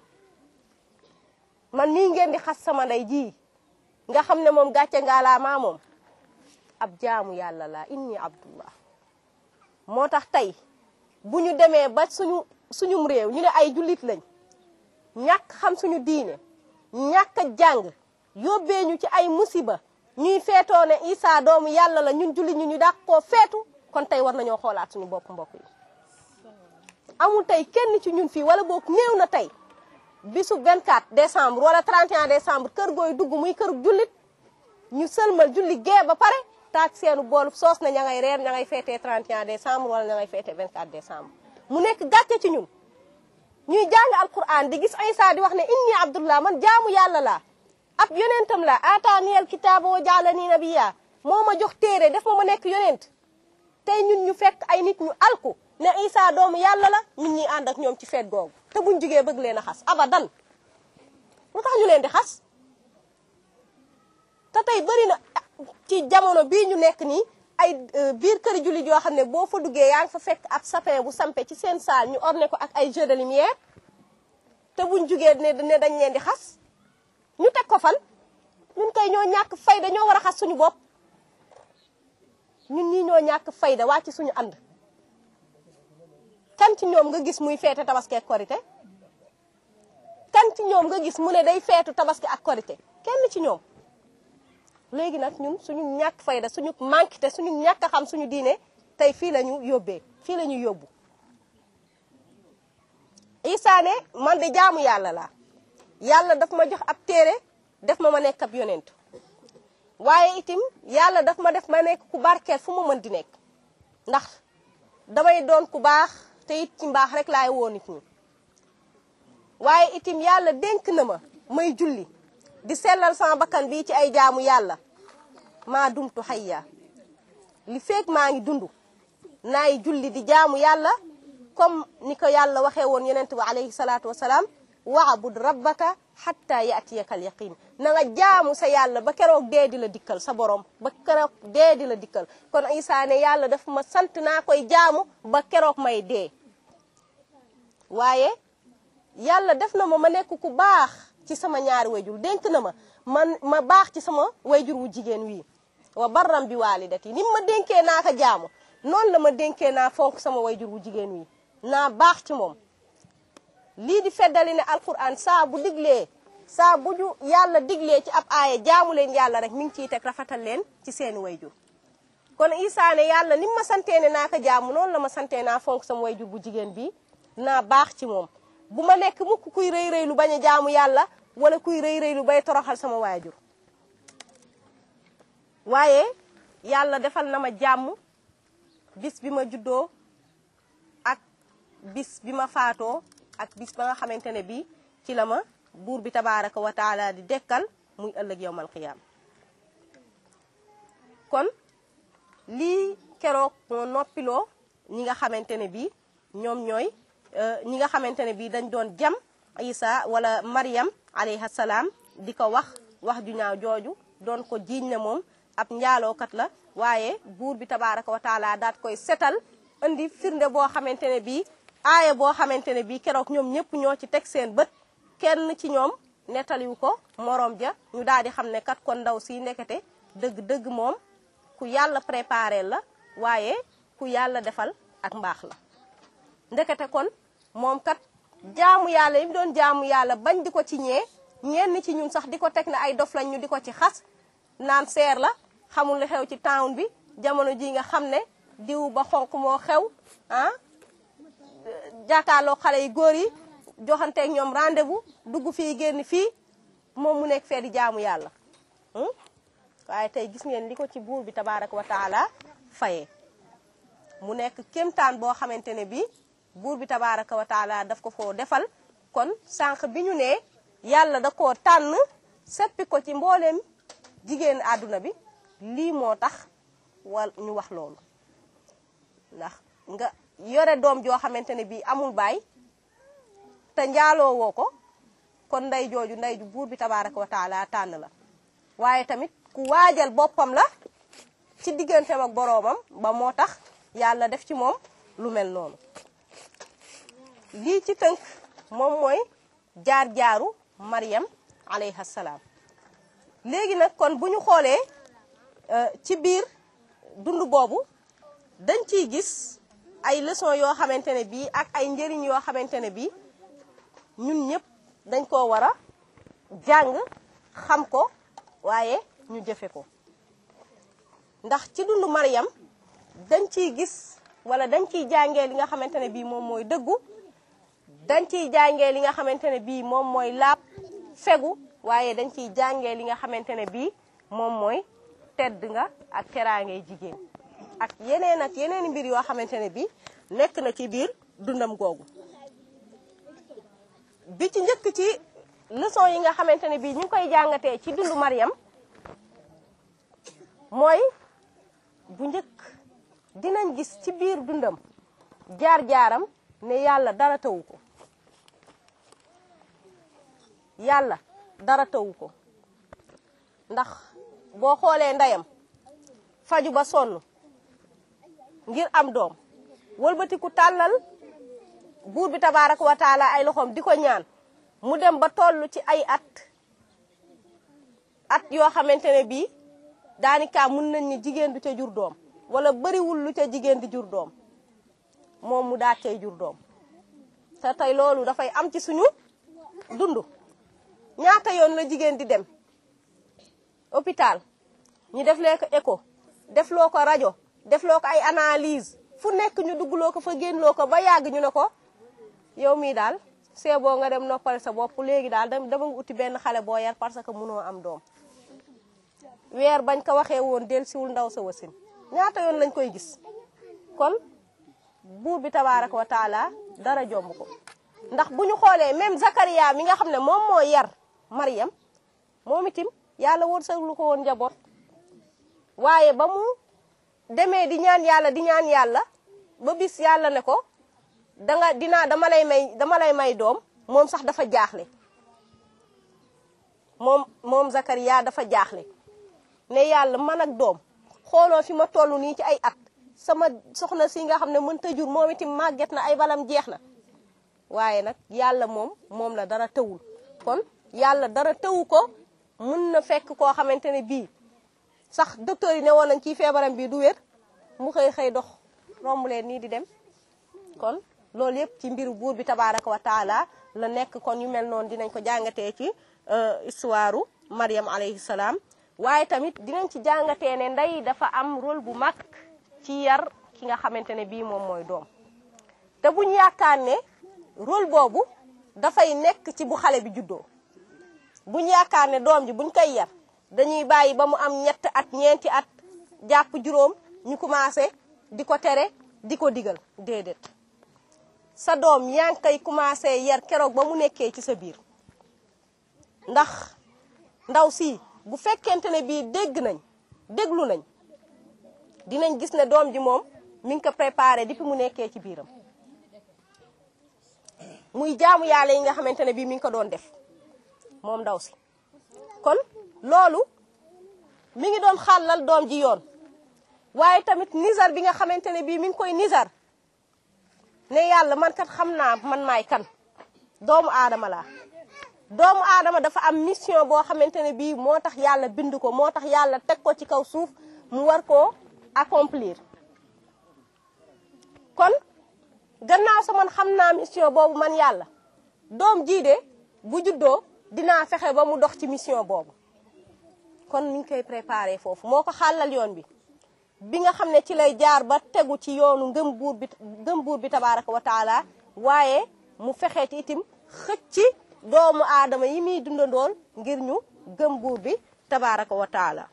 man nii ngeen di xas sama ndey ji nga xam ne moom gàcce ngaa laa maa moom ab jaamu yàlla laa inni abdullah moo tax tey bu ñu demee ba suñu suñum réew ñu ne ay jullit lañ ñàkk xam suñu diine ñàkk a jàng yóbbee ñu ci ay musiba ñuy feetoo ne Isa doomu yàlla la ñun jullit ñu ñu dàq koo feetu kon tey war nañoo xoolaat suñu bopp mbokk yi amul tey kenn ci ñun fii wala boog néew na tey bisu 24 décembre wala 31 décembre kër gooy dugg muy kër jullit ñu sëlmal julli gee ba pare taaj seenu boolu soos na ña ngay reer ña ngay feetee 31 décembre wala ña ngay feetee 24 décembre mu nekk gàcce ci ñun ñuy jàng alquran di gis Isa di wax ne inni abdullah man jaamu yàlla laa ab yonentam la ataaniyal kitaaba wa jaalani nabiya moo ma jox téere def ma ma nekk yonent tey ñun ñu fekk ay nit ñu alku ne Isa doomu yàlla la ñun ñuy ànd ak ñoom ci feet googu te buñ jugee bëgg leen a xas abadan lu tax ñu leen di xas te tey bëri na ci jamono bii ñu nekk nii ay biir këri jullit yoo xam ne boo fa duggee yaa ngi fa fekk ab sapin bu sampe ci seen saal ñu orné ko ak ay jeux de lumière te buñ jugee ne ne dañ leen di xas ñu teg ko fan ñun kay ñoo ñàkk fayda ñoo war a xas suñu bopp ñun ñii ñoo ñàkk fayda wàcc suñu ànd kan ci ñoom nga gis muy feete tabaski ak korité kan ci ñoom nga gis mu ne day feetu tabaski ak korité kenn ci ñoom léegi nag ñun suñu ñàkk fayda suñu manque te suñu ñàkk a xam suñu diine tey fii la ñu yóbbee fii la ñu yóbbu Isa ne man de jaamu yàlla laa yàlla daf ma jox ab téere def ma ma nekk ab yonent waaye itim yàlla daf ma def ma nekk ku barkeel fu ma mën di nekk ndax damay doon ku baax te it ci mbaax rek laay woo nit ñi waaye itim yàlla dénk na ma may julli di sellal sama bakkan bii ci ay jaamu yàlla maa dumtu xayya li feeg maa ngi dund naay julli di jaamu yàlla comme ni ko yàlla waxee woon yonent bi alayhi salaatu wasalaam waabud rabbaka xatta yaatiyaka al yaqin na nga jaamu sa yàlla ba keroog dee di la dikkal sa borom ba keroog dee di la dikkal kon Isa ne yàlla daf ma sant naa koy jaamu ba keroog may dee waaye yàlla def na ma ma nekk ku baax ci sama ñaari wayjur dénk na ma man ma baax ci sama wayjur wu jigéen wii wa barram bi waalidati ni ma dénkee naa ko jaamu noonu la ma dénkee naa fonk sama wayjur wu jigéen wii naa baax ci moom lii di feddali ne alquran saa bu diglee saa bu ju yàlla diglee ci ab aaya jaamu leen yàlla rek mi ngi ciy teg rafetal leen ci seeni wayjur kon Isa ne yàlla ni ma santee ne naa ko jaamu noonu la ma santee naa fonk sama wayjur bu jigéen bi naa baax ci moom bu ma nekk mukk kuy rëy rëy lu bañ a jaamu yàlla wala kuy rëy rëy lu bay toroxal sama waajur waaye yàlla defal na ma jàmm bis bi ma juddoo ak bis bi ma faatoo ak bis ba nga xamante ne bii ci la ma buur bi tabaaraka wa taala di dekkal muy ëllëg yowmal qiyaam kon lii keroog moo noppiloo ñi nga xamante ne bii ñoom ñooy ñi nga xamante ne bii dañ doon jam Isa wala Maryam alayha salaam di ko wax wax ju ñaaw jooju doon ko jiiñ ne moom ab njaalookat la waaye buur bi tabaaraka wa taala daat koy setal indi firnde boo xamante ne bii aaya boo xamante ne bii keroog ñoom ñëpp ñoo ci teg seen bët kenn ci ñoom nettaliwu ko moroom ja ñu daal di xam ne kat kon ndaw si ndekete dëgg-dëgg moom ku yàlla préparé la waaye ku yàlla defal ak mbaax la ndekete kon moom kat jaamu yàlla yi mu doon jaamu yàlla bañ di ko ci ñee ñenn ci ñun sax di ko teg ne ay dof lañ ñu di ko ci xas naan seer la xamul li xew ci town bi jamono ji nga xam ne diw ba xonq moo xew ah jàkkaarloo xale yi góor yi joxanteeg ñoom rendez-vous dugg fii génn fii moom mu nekk fee di jaamu yàlla waaye tey gis ngeen li ko ci buur bi tabaaraka wa taala fayee mu nekk kéemtaan boo xamante ne bii buur bi tabaaraka wa taala daf ko foo defal kon sànq bi ñu ne yàlla da koo tànn seppi ko ci mbooleem jigéen àdduna bi lii moo tax wal ñu wax loolu ndax nga yore doom joo xamante ne bii amul baay te njaaloo woo ko kon ndey jooju ndey ju buur bi tabaaraka wa taala tànn la waaye tamit ku waajal boppam la ci digganteem ak boroomam ba moo tax yàlla def ci moom lu mel noonu lii ci tënk moom mooy jaar-jaaru Maryam alayha salaam léegi nag kon bu ñu xoolee ci biir dund boobu dañ ciy gis ay leçon yoo xamante ne bii ak ay njëriñ yoo xamante ne bii ñun ñëpp dañ koo war a jàng xam ko waaye ñu jëfe ko ndax ci dundu Maryam dañ ciy gis wala dañ ciy jàngee li nga xamante ne bii moom mooy dëggu dañ ciy jàngee li nga xamante ne bii moom mooy laab fegu waaye dañ ciy jàngee li nga xamante ne bii moom mooy tedd nga ak teraangay jigéen ak yeneen ak yeneen mbir yoo xamante ne bii nekk na ci biir dundam googu bi ci njëkk ci leçon yi nga xamante ne bii ñu ngi koy jàngatee ci dundu Maryam mooy bu njëkk dinañ gis ci biir dundam jaar-jaaram ne yàlla dara tawu ko yàlla dara tawu ko ndax boo xoolee ndeyam faju ba sonn ngir am doom wëlbatiku tàllal buur bi tabaaraka wa taala ay loxoom di ko ñaan mu dem ba toll ci ay at at yoo xamante ne bii daanikaa mun nañ ni jigéen du ca jur doom wala bariwul lu ca jigéen di jur doom moom mu daat cay jur doom te tey loolu dafay am ci suñu dund ñaata yoon la jigéen di dem hôpital ñu def lee ko écho def loo ko rajo def loo ko ay analyse fu nekk ñu duggloo ko fa génnloo ko ba yàgg ñu ne ko yow mii daal see boo nga dem noppal sa bopp léegi daal dama nga uti benn xale boo yar parce que mënoo am doom weer bañ ko waxee woon del siwul ndaw sa wasin ñaata yoon lañ koy gis kon buur bi tabaaraka wa taala dara jomb ko ndax bu ñu xoolee même Zakaria mi nga xam ne moom moo yar Maryam moom itim yàlla wërsëglu ko woon njaboot waaye ba mu demee di ñaan yàlla di ñaan yàlla ba bis yàlla ne ko danga dinaa dama lay may dama lay may doom moom sax dafa jaaxle moom moom Zakariya dafa jaaxle ne yàlla man ak doom xooloo fi ma toll nii ci ay at sama soxna si nga xam ne mënta jur moom itam màgget na ay balam jeex na waaye nag yàlla moom moom la dara tëwul kon yàlla dara tëwu ko mun na fekk koo xamante ne bii sax docteur yi ne woon nañ ci feebaram bii du wér mu xëy xëy dox romb leen nii di dem kon loolu yëpp ci mbiru buur bi tabaraka wa taala la nekk kon yu mel noonu dinañ ko jàngatee ci histoire Mariam alayhi salaam waaye tamit dinañ ci jàngatee ne ndey dafa am rôle bu mag ci yar ki nga xamante ne bii moom mooy doom te buñ yaakaar ne rôle boobu dafay nekk ci bu xale bi juddoo buñ yaakaar ne doom ji buñ koy yar dañuy bàyyi ba mu am ñett at ñeenti at jàpp juróom ñu commencé di ko tere di ko digal déedéet sa doom yaa ngi koy commencé yar keroog ba mu nekkee ci sa biir ndax ndaw si bu fekkente ne bii dégg nañ déglu nañ dinañ gis ne doom ji moom mi ngi ko préparé depuis mu nekkee ci biiram muy jaamu yàlla yi nga xamante ne bii mi ngi ko doon def moom ndaw si kon loolu mi ngi doon xàllal doom ji yoon waaye tamit nizar bi nga xamante ne bii mi ngi koy nizar ne yàlla man kat xam naa man maay kan doomu aadama laa doomu aadama dafa am mission boo xamante ne bii moo tax yàlla bind ko moo tax yàlla teg ko ci kaw suuf mu war koo accomplir kon gannaaw sa man xam naa mission boobu man yàlla doom jii de bu juddoo dinaa fexe ba mu dox ci mission boobu kon mi ngi koy préparé foofu moo ko xàllal yoon bi bi nga xam ne ci lay jaar ba tegu ci yoonu ngëm buur bi ngëm buur bi tabaraka wa taala waaye mu fexe ci itim xëcc doomu aadama yi muy dundandool ngir ñu gëm buur bi tabaraka wa taala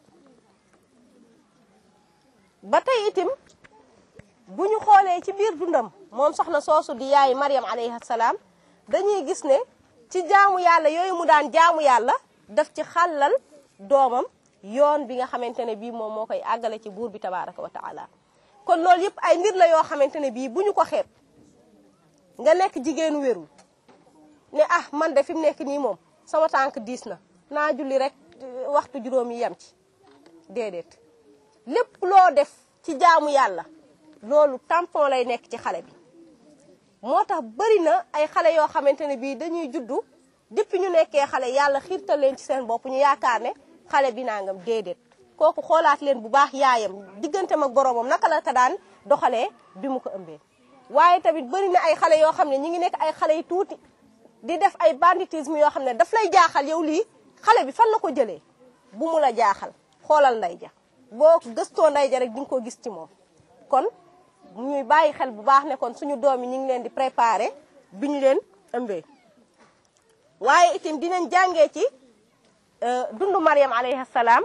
ba tey itim bu ñu xoolee ci biir dundam moom soxna soosu di yaay Mariam alayhi salaam dañuy gis ne ci jaamu yàlla yooyu mu daan jaamu yàlla daf ci xàllal doomam yoon bi nga xamante ne bii moom moo koy àggale ci buur bi tabaraka wa taala kon loolu yëpp ay mbir la yoo xamante ne bii bu ñu ko xeeb nga nekk jigéenu wérul ne ah man de fi mu nekk nii moom sama tànk diis na naa julli rek waxtu juróom yi yem ci déedéet lépp loo def ci jaamu yàlla loolu tampon lay nekk ci xale bi moo tax bëri na ay xale yoo xamante ne bii dañuy juddu depuis ñu nekkee xale yàlla xiirtal leen ci seen bopp ñu yaakaar ne xale bi nangam déedéet kooku xoolaat leen bu baax yaayam digganteem ak boroomam naka la ko daan doxalee bi mu ko ëmbee waaye tamit bëri na ay xale yoo xam ne ñi ngi nekk ay xale yu tuuti di def ay banditisme yoo xam ne daf lay jaaxal yow lii xale bi fan la ko jëlee bu mu la jaaxal xoolal nday ja boo gëstoo nday ja rek di nga ko gis ci moom kon ñuy bàyyi xel bu baax ne kon suñu doom yi ñu ngi leen di préparer bi ñu leen ëmbee waaye itam dinañ jàngee ci dundu Mariam alayhi salaam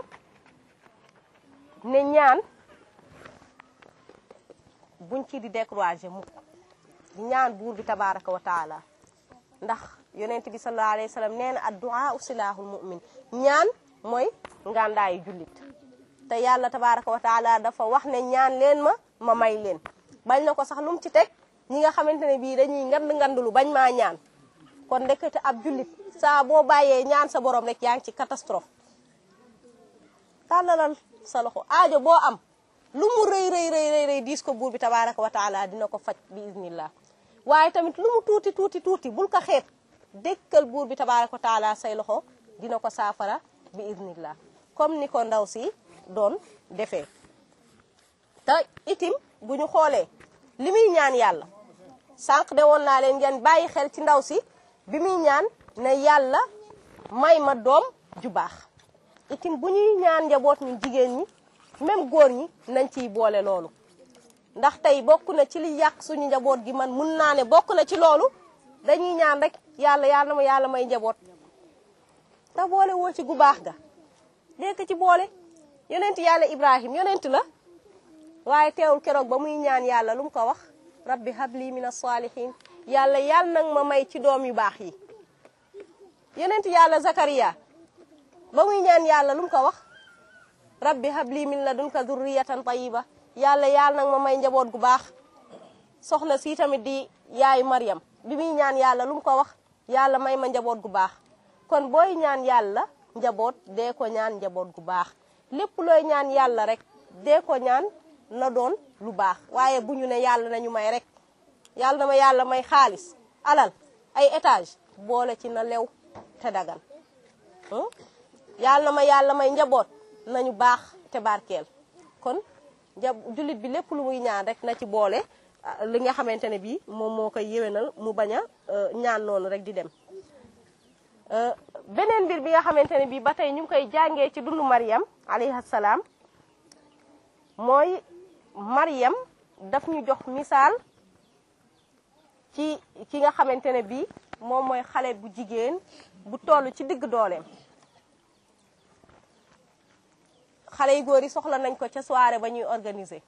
ne ñaan buñ ci di décourager mukk di ñaan buur bi tabaraka wa taala ndax yonent bi sallallahu alayhi wa sallam nee na addu'a usilahul mu'min ñaan mooy ngàndaayu jullit te yàlla tabaraka wa taala dafa wax ne ñaan leen ma ma may leen bañ na ko sax lu mu ci teg ñi nga xamante ne bii dañuy ngand ngandulu bañ maa ñaan kon ndekete ab jullit saa boo bàyyee ñaan sa borom rek yaa ngi ci catastrophe tàllalal sa loxo aajo boo am lu mu rëy rëy rëy rëy diis ko buur bi tabaraka wa taala dina ko faj bi iznillah waaye tamit lu mu tuuti tuuti tuuti bul ko xeeb dëkkal buur bi tabaraka wa taala say loxo dina ko saafara bi iznillah comme ni ko ndaw si doon defee te itim bu ñu xoolee li muy ñaan yàlla sànq de woon naa leen ngeen bàyyi xel ci ndaw si bi muy ñaan ne yàlla may ma doom ju baax itim bu ñuy ñaan njaboot ñu jigéen ñi même góor ñi nañ ciy boole loolu ndax tey bokk na ci li yàq suñu njaboot gi man mun naa ne bokk na ci loolu dañuy ñaan rek yàlla yàlla ma yàlla may njaboot te boole woo ci gu baax ga dégg ci boole yonent yàlla ibrahim yonent la waaye teewul keroog ba muy ñaan yàlla lu mu ko wax rabbi habli min as-salihin yàlla yàlla nag ma may ci doom yu baax yi yonent yàlla zakariya ba muy ñaan yàlla lu mu ko wax rabbi habli min ladunka dhurriyatan tayyiba yàlla yàlla nag ma may njaboot gu baax soxna si tamit di yaayu Maryam bi muy ñaan yàlla lu mu ko wax yàlla may ma njaboot gu baax kon booy ñaan yàlla njaboot dee ko ñaan njaboot gu baax lépp looy ñaan yàlla rek dee ko ñaan na doon lu baax waaye bu ñu ne yàlla nañu may rek yàlla na ma yàlla may xaalis alal ay étage boole ci na lew te dagan yàlla na ma yàlla may njaboot nañu baax te barkeel kon ja jullit bi lépp lu muy ñaan rek na ci boole li nga xamante ne bii moom moo koy yéwénal mu bañ a ñaan noonu rek di dem beneen mbir bi nga xamante ne bii ba tey ñu ngi koy jàngee ci dundu Maryam alayhi salaam mooy Maryam daf ñu jox misaal ci ki nga xamante ne bii moom mooy xale bu jigéen bu toll ci digg dooleem xale yu góor yi soxla nañ ko ca soirée ba ñuy organiser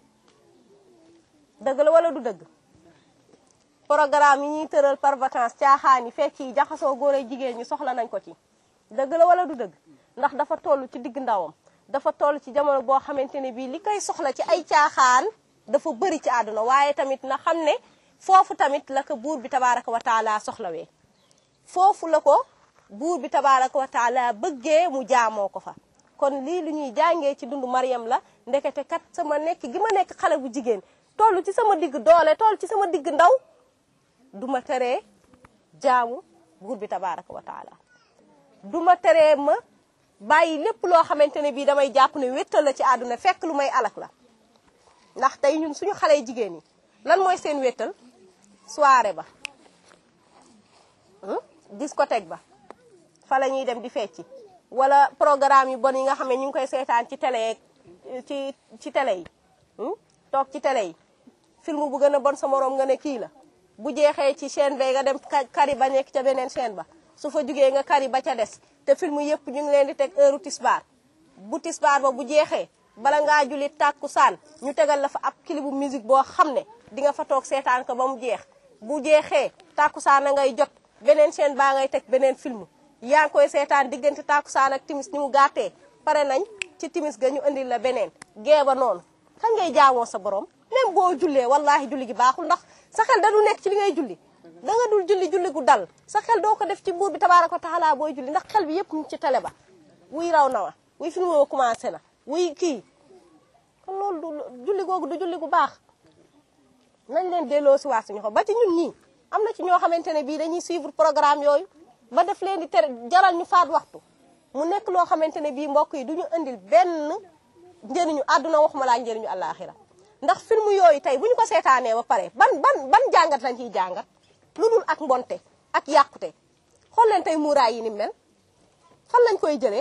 dëgg la wala du dëgg programme yi ñuy tëral par vacances caaxaan yi fekk yi jaxasoo góor ay jigéen ñi soxla nañ ko ci dëgg la wala du dëgg ndax dafa toll ci digg ndawam dafa toll ci jamono boo xamante ne bii li koy soxla ci ay caaxaan dafa bëri ci àdduna waaye tamit na xam ne foofu tamit la ko buur bi tabaaraka wa taala soxlawee foofu la ko buur bi tabaaraka wa taala bëggee mu jaamoo ko fa kon lii lu ñuy jàngee ci dundu Maryam la ndekete kat sama nekk gi ma nekk xale bu jigéen toll ci sama digg doole toll ci sama digg ndaw duma teree jaamu buur bi tabaaraka wa taala duma teree ma bàyyi lépp loo xamante ne bii damay jàpp ne wéttal la ci àdduna fekk lu may alak la ndax tey ñun suñu xale jigéen yi lan mooy seen wéttal soirée ba discothèque ba fa la ñuy dem di fecci wala programme yu bon yi nga xam ne ñu ngi koy seetaan ci télé ci ci télé yi toog ci télé yi film bu gën a bon sa moroom nga ne kii la bu jeexee ci chaîne ba nga dem kari ba nekk ca beneen chaîne ba su fa jugee nga kari ba ca des te film yëpp ñu ngi leen di teg heure tisbaar bu tisbaar ba bu jeexee bala ngaa julli tàkku saan ñu tegal la fa ab kilibu musique boo xam ne di nga fa toog seetaan ko ba mu jeex bu jeexee tàkku saan a ngay jot beneen chaîne baa ngay teg beneen film yaa ngi koy seetaan diggante tàkku saan ak timis ni mu gàttee pare nañ ci timis ga ñu indil la beneen gee ba noonu kan ngay jaamoo sa borom même boo jullee wallahi julli gi baaxul ndax sa xel da du nekk ci li ngay julli da nga dul julli julli gu dal sa xel doo ko def ci buur bi tabaaraka wa taala booy julli ndax xel bi yëpp ñu ci télé ba wuy raw na wa wuy film woo commencé na wuy kii kon loolu du julli googu du julli gu baax nañ leen delloo si waat suñu xol ba ci ñun ñii am na ci ñoo xamante ne bii dañuy suivre programme yooyu ba def leen di tere jaral ñu faat waxtu mu nekk loo xamante ne bii mbokk yi du ñu indil benn njëriñu àdduna waxuma laa njëriñu àllaaxira ndax film yooyu tey bu ñu ko seetaanee ba pare ban ban ban jàngat lañ ciy jàngat lu dul ak mbonte ak yàqute xool leen tey muuraay yi ni mel fan lañ koy jëlee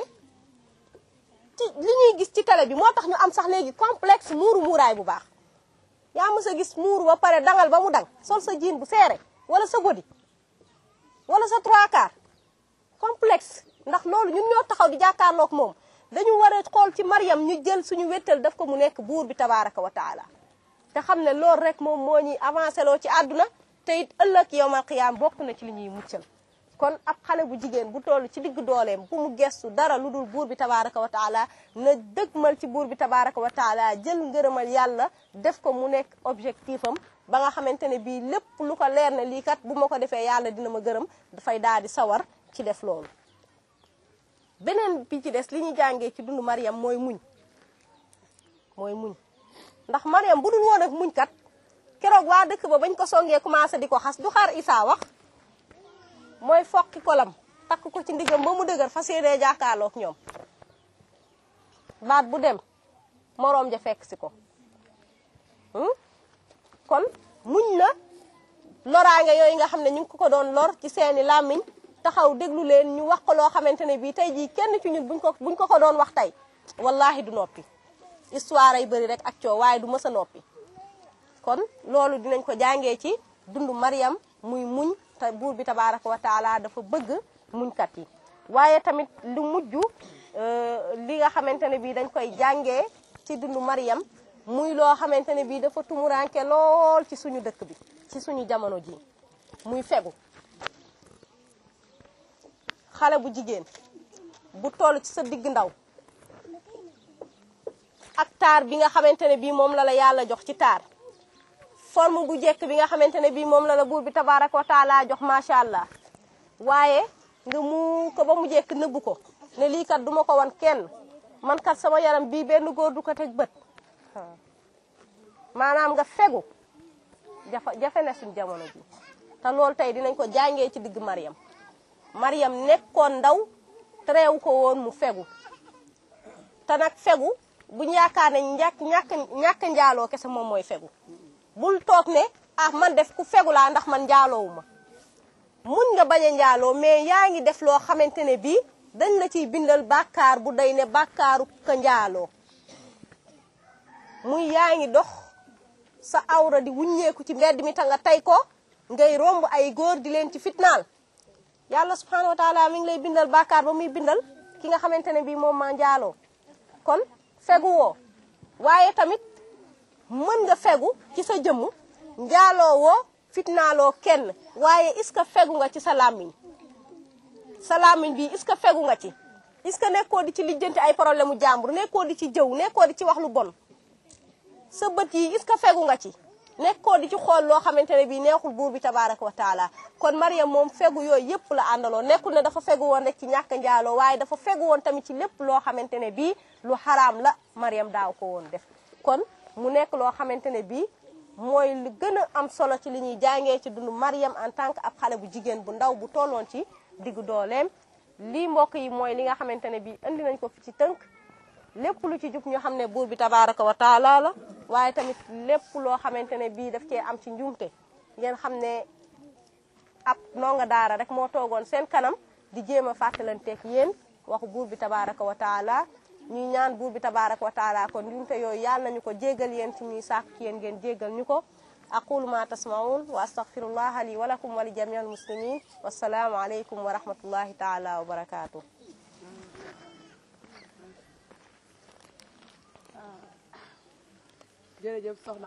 ci li ñuy gis ci télé bi moo tax ñu am sax léegi complexe muuru muuraay bu baax yaa mës a gis muuru ba pare dangal ba mu dang sol sa jiin bu seere wala sa body wala sa trois quarts complexe ndax loolu ñun ñoo taxaw di jàkkaarloog moom dañu war a xool ci Maryam ñu jël suñu wéttal daf ko mu nekk buur bi tabaaraka wa taala te xam ne loolu rek moom moo ñuy avancé loo ci àdduna te it ëllëg yowmal qiyaam bokk na ci li ñuy muccal kon ab xale bu jigéen bu toll ci digg dooleem bu mu gestu dara lu dul buur bi tabaaraka wa taala na dëgmal ci buur bi tabaaraka wa taala jël ngërëmal yàlla def ko mu nekk objectif am ba nga xamante ne bii lépp lu ko leer ne lii kat bu ma ko defee yàlla dina ma gërëm dafay daal di sawar ci def loolu beneen bi ci des li ñuy jàngee ci dundu Maryam mooy muñ mooy muñ ndax Maryam bu dul woon ak muñ kat keroog waa dëkk ba bañ ko songee commencé di ko xas du xaar Isaa wax mooy fokki kolam takk ko ci ndigam ba mu dëgër fas yéenee jàkkaarloog ñoom baat bu dem moroom ja fekk si ko kon muñ na loraange yooyu nga xam ne ñu ngi ko ko doon lor ci seeni làmmiñ taxaw déglu leen ñu wax ko loo xamante ne bii tey jii kenn ci ñun buñ ko buñ ko ko doon wax tey wallahi du noppi histoire ay bëri rek ak coow waaye du mës a noppi kon loolu dinañ ko jàngee ci dundu Maryam muy muñ te buur bi tabaaraka wa taala dafa bëgg muñkat yi waaye tamit lu mujj li nga xamante ne bii dañ koy jàngee ci dundu Maryam muy loo xamante ne bii dafa tumuranke lool ci suñu dëkk bi ci suñu jamono ji muy fegu xale bu jigéen bu toll ci sa digg ndaw ak taar bi nga xamante ne bii moom la la yàlla jox ci taar forme bu jekk bi nga xamante ne bii moom la la buur bi tabaaraka wa taala jox macha allah waaye nga mu ko ba mu jekk nëbbu ko ne lii kat duma ko wan kenn man kat sama yaram bii benn góor du ko teg bët maanaam nga fegu jafa jafe na suñ jamono ji te loolu tey dinañ ko jàngee ci digg Mariam Mariam nekkoon ndaw terewu ko woon mu fegu te nag fegu buñ yaakaar ne ñàkk ñàkk ñàkk njaaloo kese moom mooy fegu bul toog ne ah man def ku fegu laa ndax man njaaloowu ma mun nga bañ a njaaloo mais yaa ngi def loo xamante ne bii dañ la ciy bindal bàkkaar bu day ne bàkkaaru ka njaaloo muy yaa ngi dox sa awra di wuññeeku ci mbedd mi ta nga tey ko ngay romb ay góor di leen ci fitnaal yàlla subhanahu wa taala mi ngi lay bindal bàkkaar ba muy bindal ki nga xamante ne bii moom maa njaaloo kon fegu woo waaye tamit mën nga fegu ci sa jëmm njaaloo woo fitnaaloo kenn waaye est-ce que fegu nga ci sa làmmiñ sa làmmiñ bi est-ce que fegu nga ci est-ce que nekkoo di ci lijjanti ay problème mu jàmbur nekkoo di ci jëw nekkoo di ci wax lu bon sa bët yi est-ce que fegu nga ci nekkoo di ci xool loo xamante ne bii neexul buur bi tabaraka wa taala kon Mariam moom fegu yooyu yëpp la àndaloo nekkul ne dafa fegu woon rek ci ñàkk njaaloo waaye dafa fegu woon tamit ci lépp loo xamante ne bii lu xaraam la Mariam daaw ko woon def kon mu nekk loo xamante ne bii mooy lu gën a am solo ci li ñuy jàngee ci dundu Mariam en tant que ab xale bu jigéen bu ndaw bu tolloon ci diggu dooleem lii mbokk yi mooy li nga xamante ne bii indi nañ ko fi ci tënk lépp lu ci jub ñu xam ne buur bi tabaraka wa taala la waaye tamit lépp loo xamante ne bii daf cee am ci njuumte ngeen xam ne ab ndongo daara rek moo toogoon seen kanam di jéem a fàttalanteeg yéen waxu buur bi tabaraka wa taala ñuy ñaan buur bi tabaraka wa taala kon njuumte yooyu yàlla nañu ko jéggal yéen ci ñuy sàkk ci yéen ngeen jéggal ñu ko aqulu ma tasmaun wa astaghfirullaha li wa lakum wa li jami al muslimin wassalaamu aleykum wa rahmatullahi taala wa barakatuh jërëjëf soxna